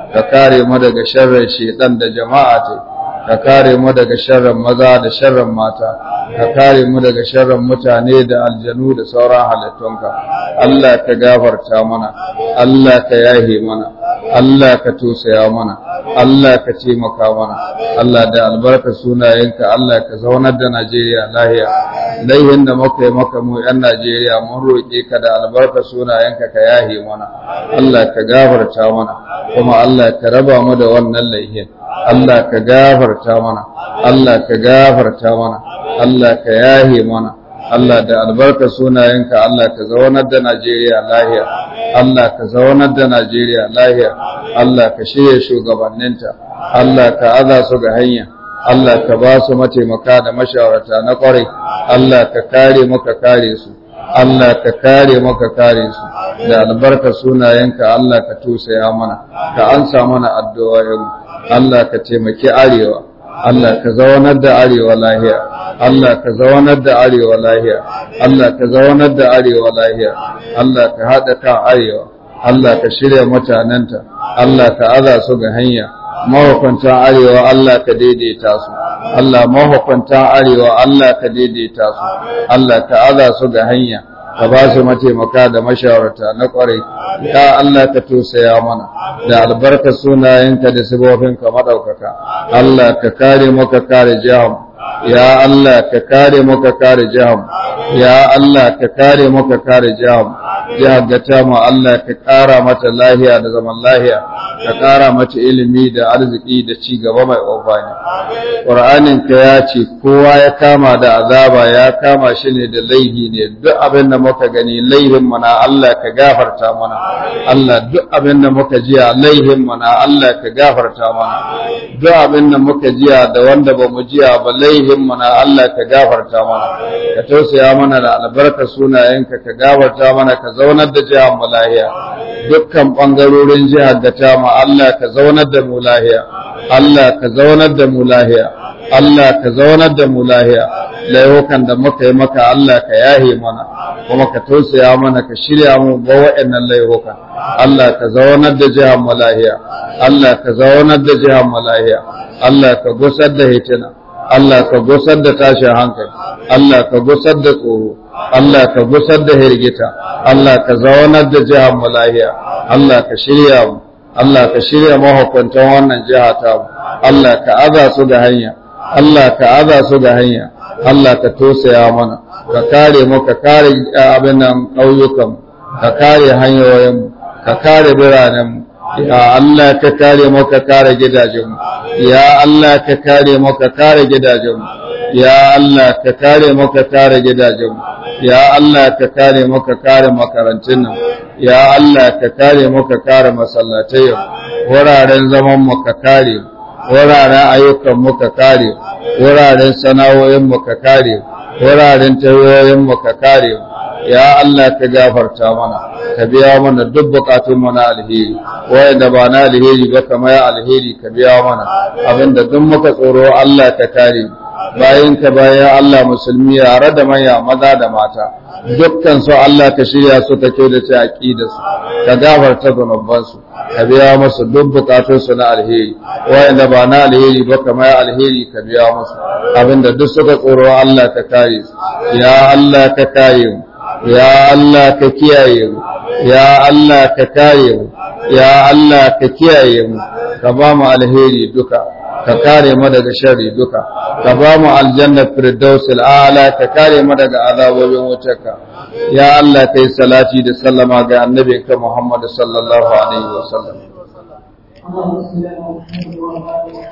ka kare mu daga sharrin shedan da jama'a ta ka kare mu daga sharrin maza da sharrin mata ka kare mu daga sharrin mutane da aljanu da sauran halittunka Allah ka gafarta mana Allah ka yahe mana Allah ka tosaya mana Allah ka taimaka mana Allah da albarka sunayenka Allah ka zaunar da Najeriya lahiya laihin da muka yi maka mu yan Najeriya mun roƙe ka da albarka sunayenka ka yahe mana Allah ka gafarta mana kuma Allah ka raba mu da wannan laihin Allah ka gafarta mana Allah ka gafarta mana Allah ka yahe mana Allah da albarka sunayenka Allah ka zaunar da Najeriya lahiya Allah ka zaunar da Najeriya lahiya Allah ka shirya shugabanninta Allah ka aza su ga hanya Allah ka ba su mataimaka da mashawarta na kwarai Allah ka kare maka kare su Allah ka kare maka kare su da albarka sunayenka Allah ka tusaya mana ka ansa mana addu'o'in Allah ka taimaki arewa Allah ka zaunar da arewa lahiya Allah ka zaunar da arewa lahiya Allah ka zaunar da arewa lahiya Allah ka haɗa kan arewa Allah ka shirya mutanenta Allah ka aza su ga hanya mahukuntan arewa Allah ka daidaita su Allah mahukuntan arewa Allah ka daidaita su Allah ka aza su ga hanya ka ba su mataimaka da mashawarta na kwarai ya Allah ka tosaya mana da albarka sunayenka da sibofinka madaukaka Allah ka kare mu ka kare jihar ya Allah ka kare mu ka kare jihar ya Allah ka kare mu ka kare jihar jihar da ta mu Allah ka kara mata lahiya da zaman lahiya ka kara mata ilimi da arziki da ci gaba mai ofani Qur'anin ka ya ce kowa ya kama da azaba ya kama shi ne da laihi ne duk abin da muka gani laihin mana Allah ka gafarta mana Allah duk abin da muka jiya laihin mana Allah ka gafarta mana duk abin da muka jiya da wanda ba mu jiya ba laihin mana Allah ka gafarta mana ka tausaya mana da albarka sunayenka ka gafarta mana ka zaunar da jihar mu lahiya dukkan bangarorin jihar da ta mu Allah ka zaunar da mu lahiya Allah ka zaunar da mu lahiya Allah ka zaunar da mu lahiya laifukan da muka yi maka Allah ka yahe mana kuma ka tausaya mana ka shirya mu ba wa'annan laifukan Allah ka zaunar da jihar mu lahiya Allah ka zaunar da jihar mu lahiya Allah ka gusar da hitina Allah ka gusar da tashin hankali Allah ka gusar da tsoro Allah ka gusar da hirgita Allah ka zaunar da jihar mu lahiya Allah ka shirya mu Allah ka shirya mahukuntan wannan jiha ta mu Allah ka aza su da hanya Allah ka aza su da hanya Allah ka tosaya mana ka kare mu ka kare abin nan ƙauyukan ka kare hanyoyin ka kare biranen ya Allah ka kare mu ka kare gidajen ya Allah ka kare mu ka kare gidajen ya Allah ka kare mu ka kare gidajen ya Allah ka kare mu ka kare makarantun nan ya Allah ka kare mu ka kare masallatai wuraren zaman mu ka kare wuraren ayyukan mu ka kare wuraren sana'o'in mu ka kare wuraren tayoyin mu ka kare ya Allah ka gafarta mana ka biya mana duk bukatun mu na alheri wanda ba na alheri ba kamar ya alheri ka biya mana abinda duk muka tsoro Allah ka kare bayan ka bayan Allah musulmi yare da manya maza da mata dukkan su Allah ka shirya su ka kyautace aqidar su ka gafarta zunuban su ka biya musu duk bukatun su na alheri wanda ba na alheri ba kamar alheri ka biya musu abinda duk suka tsoro Allah ka kare su ya Allah ka kare mu ya Allah ka kiyaye mu ya Allah ka kare mu ya Allah ka kiyaye mu ka ba mu alheri duka ka kare mu daga sharri duka ka ba mu aljanna firdausil a'la ka kare mu daga azabobin wutarka ya Allah kai salati da sallama ga annabinka Muhammad sallallahu alaihi wasallam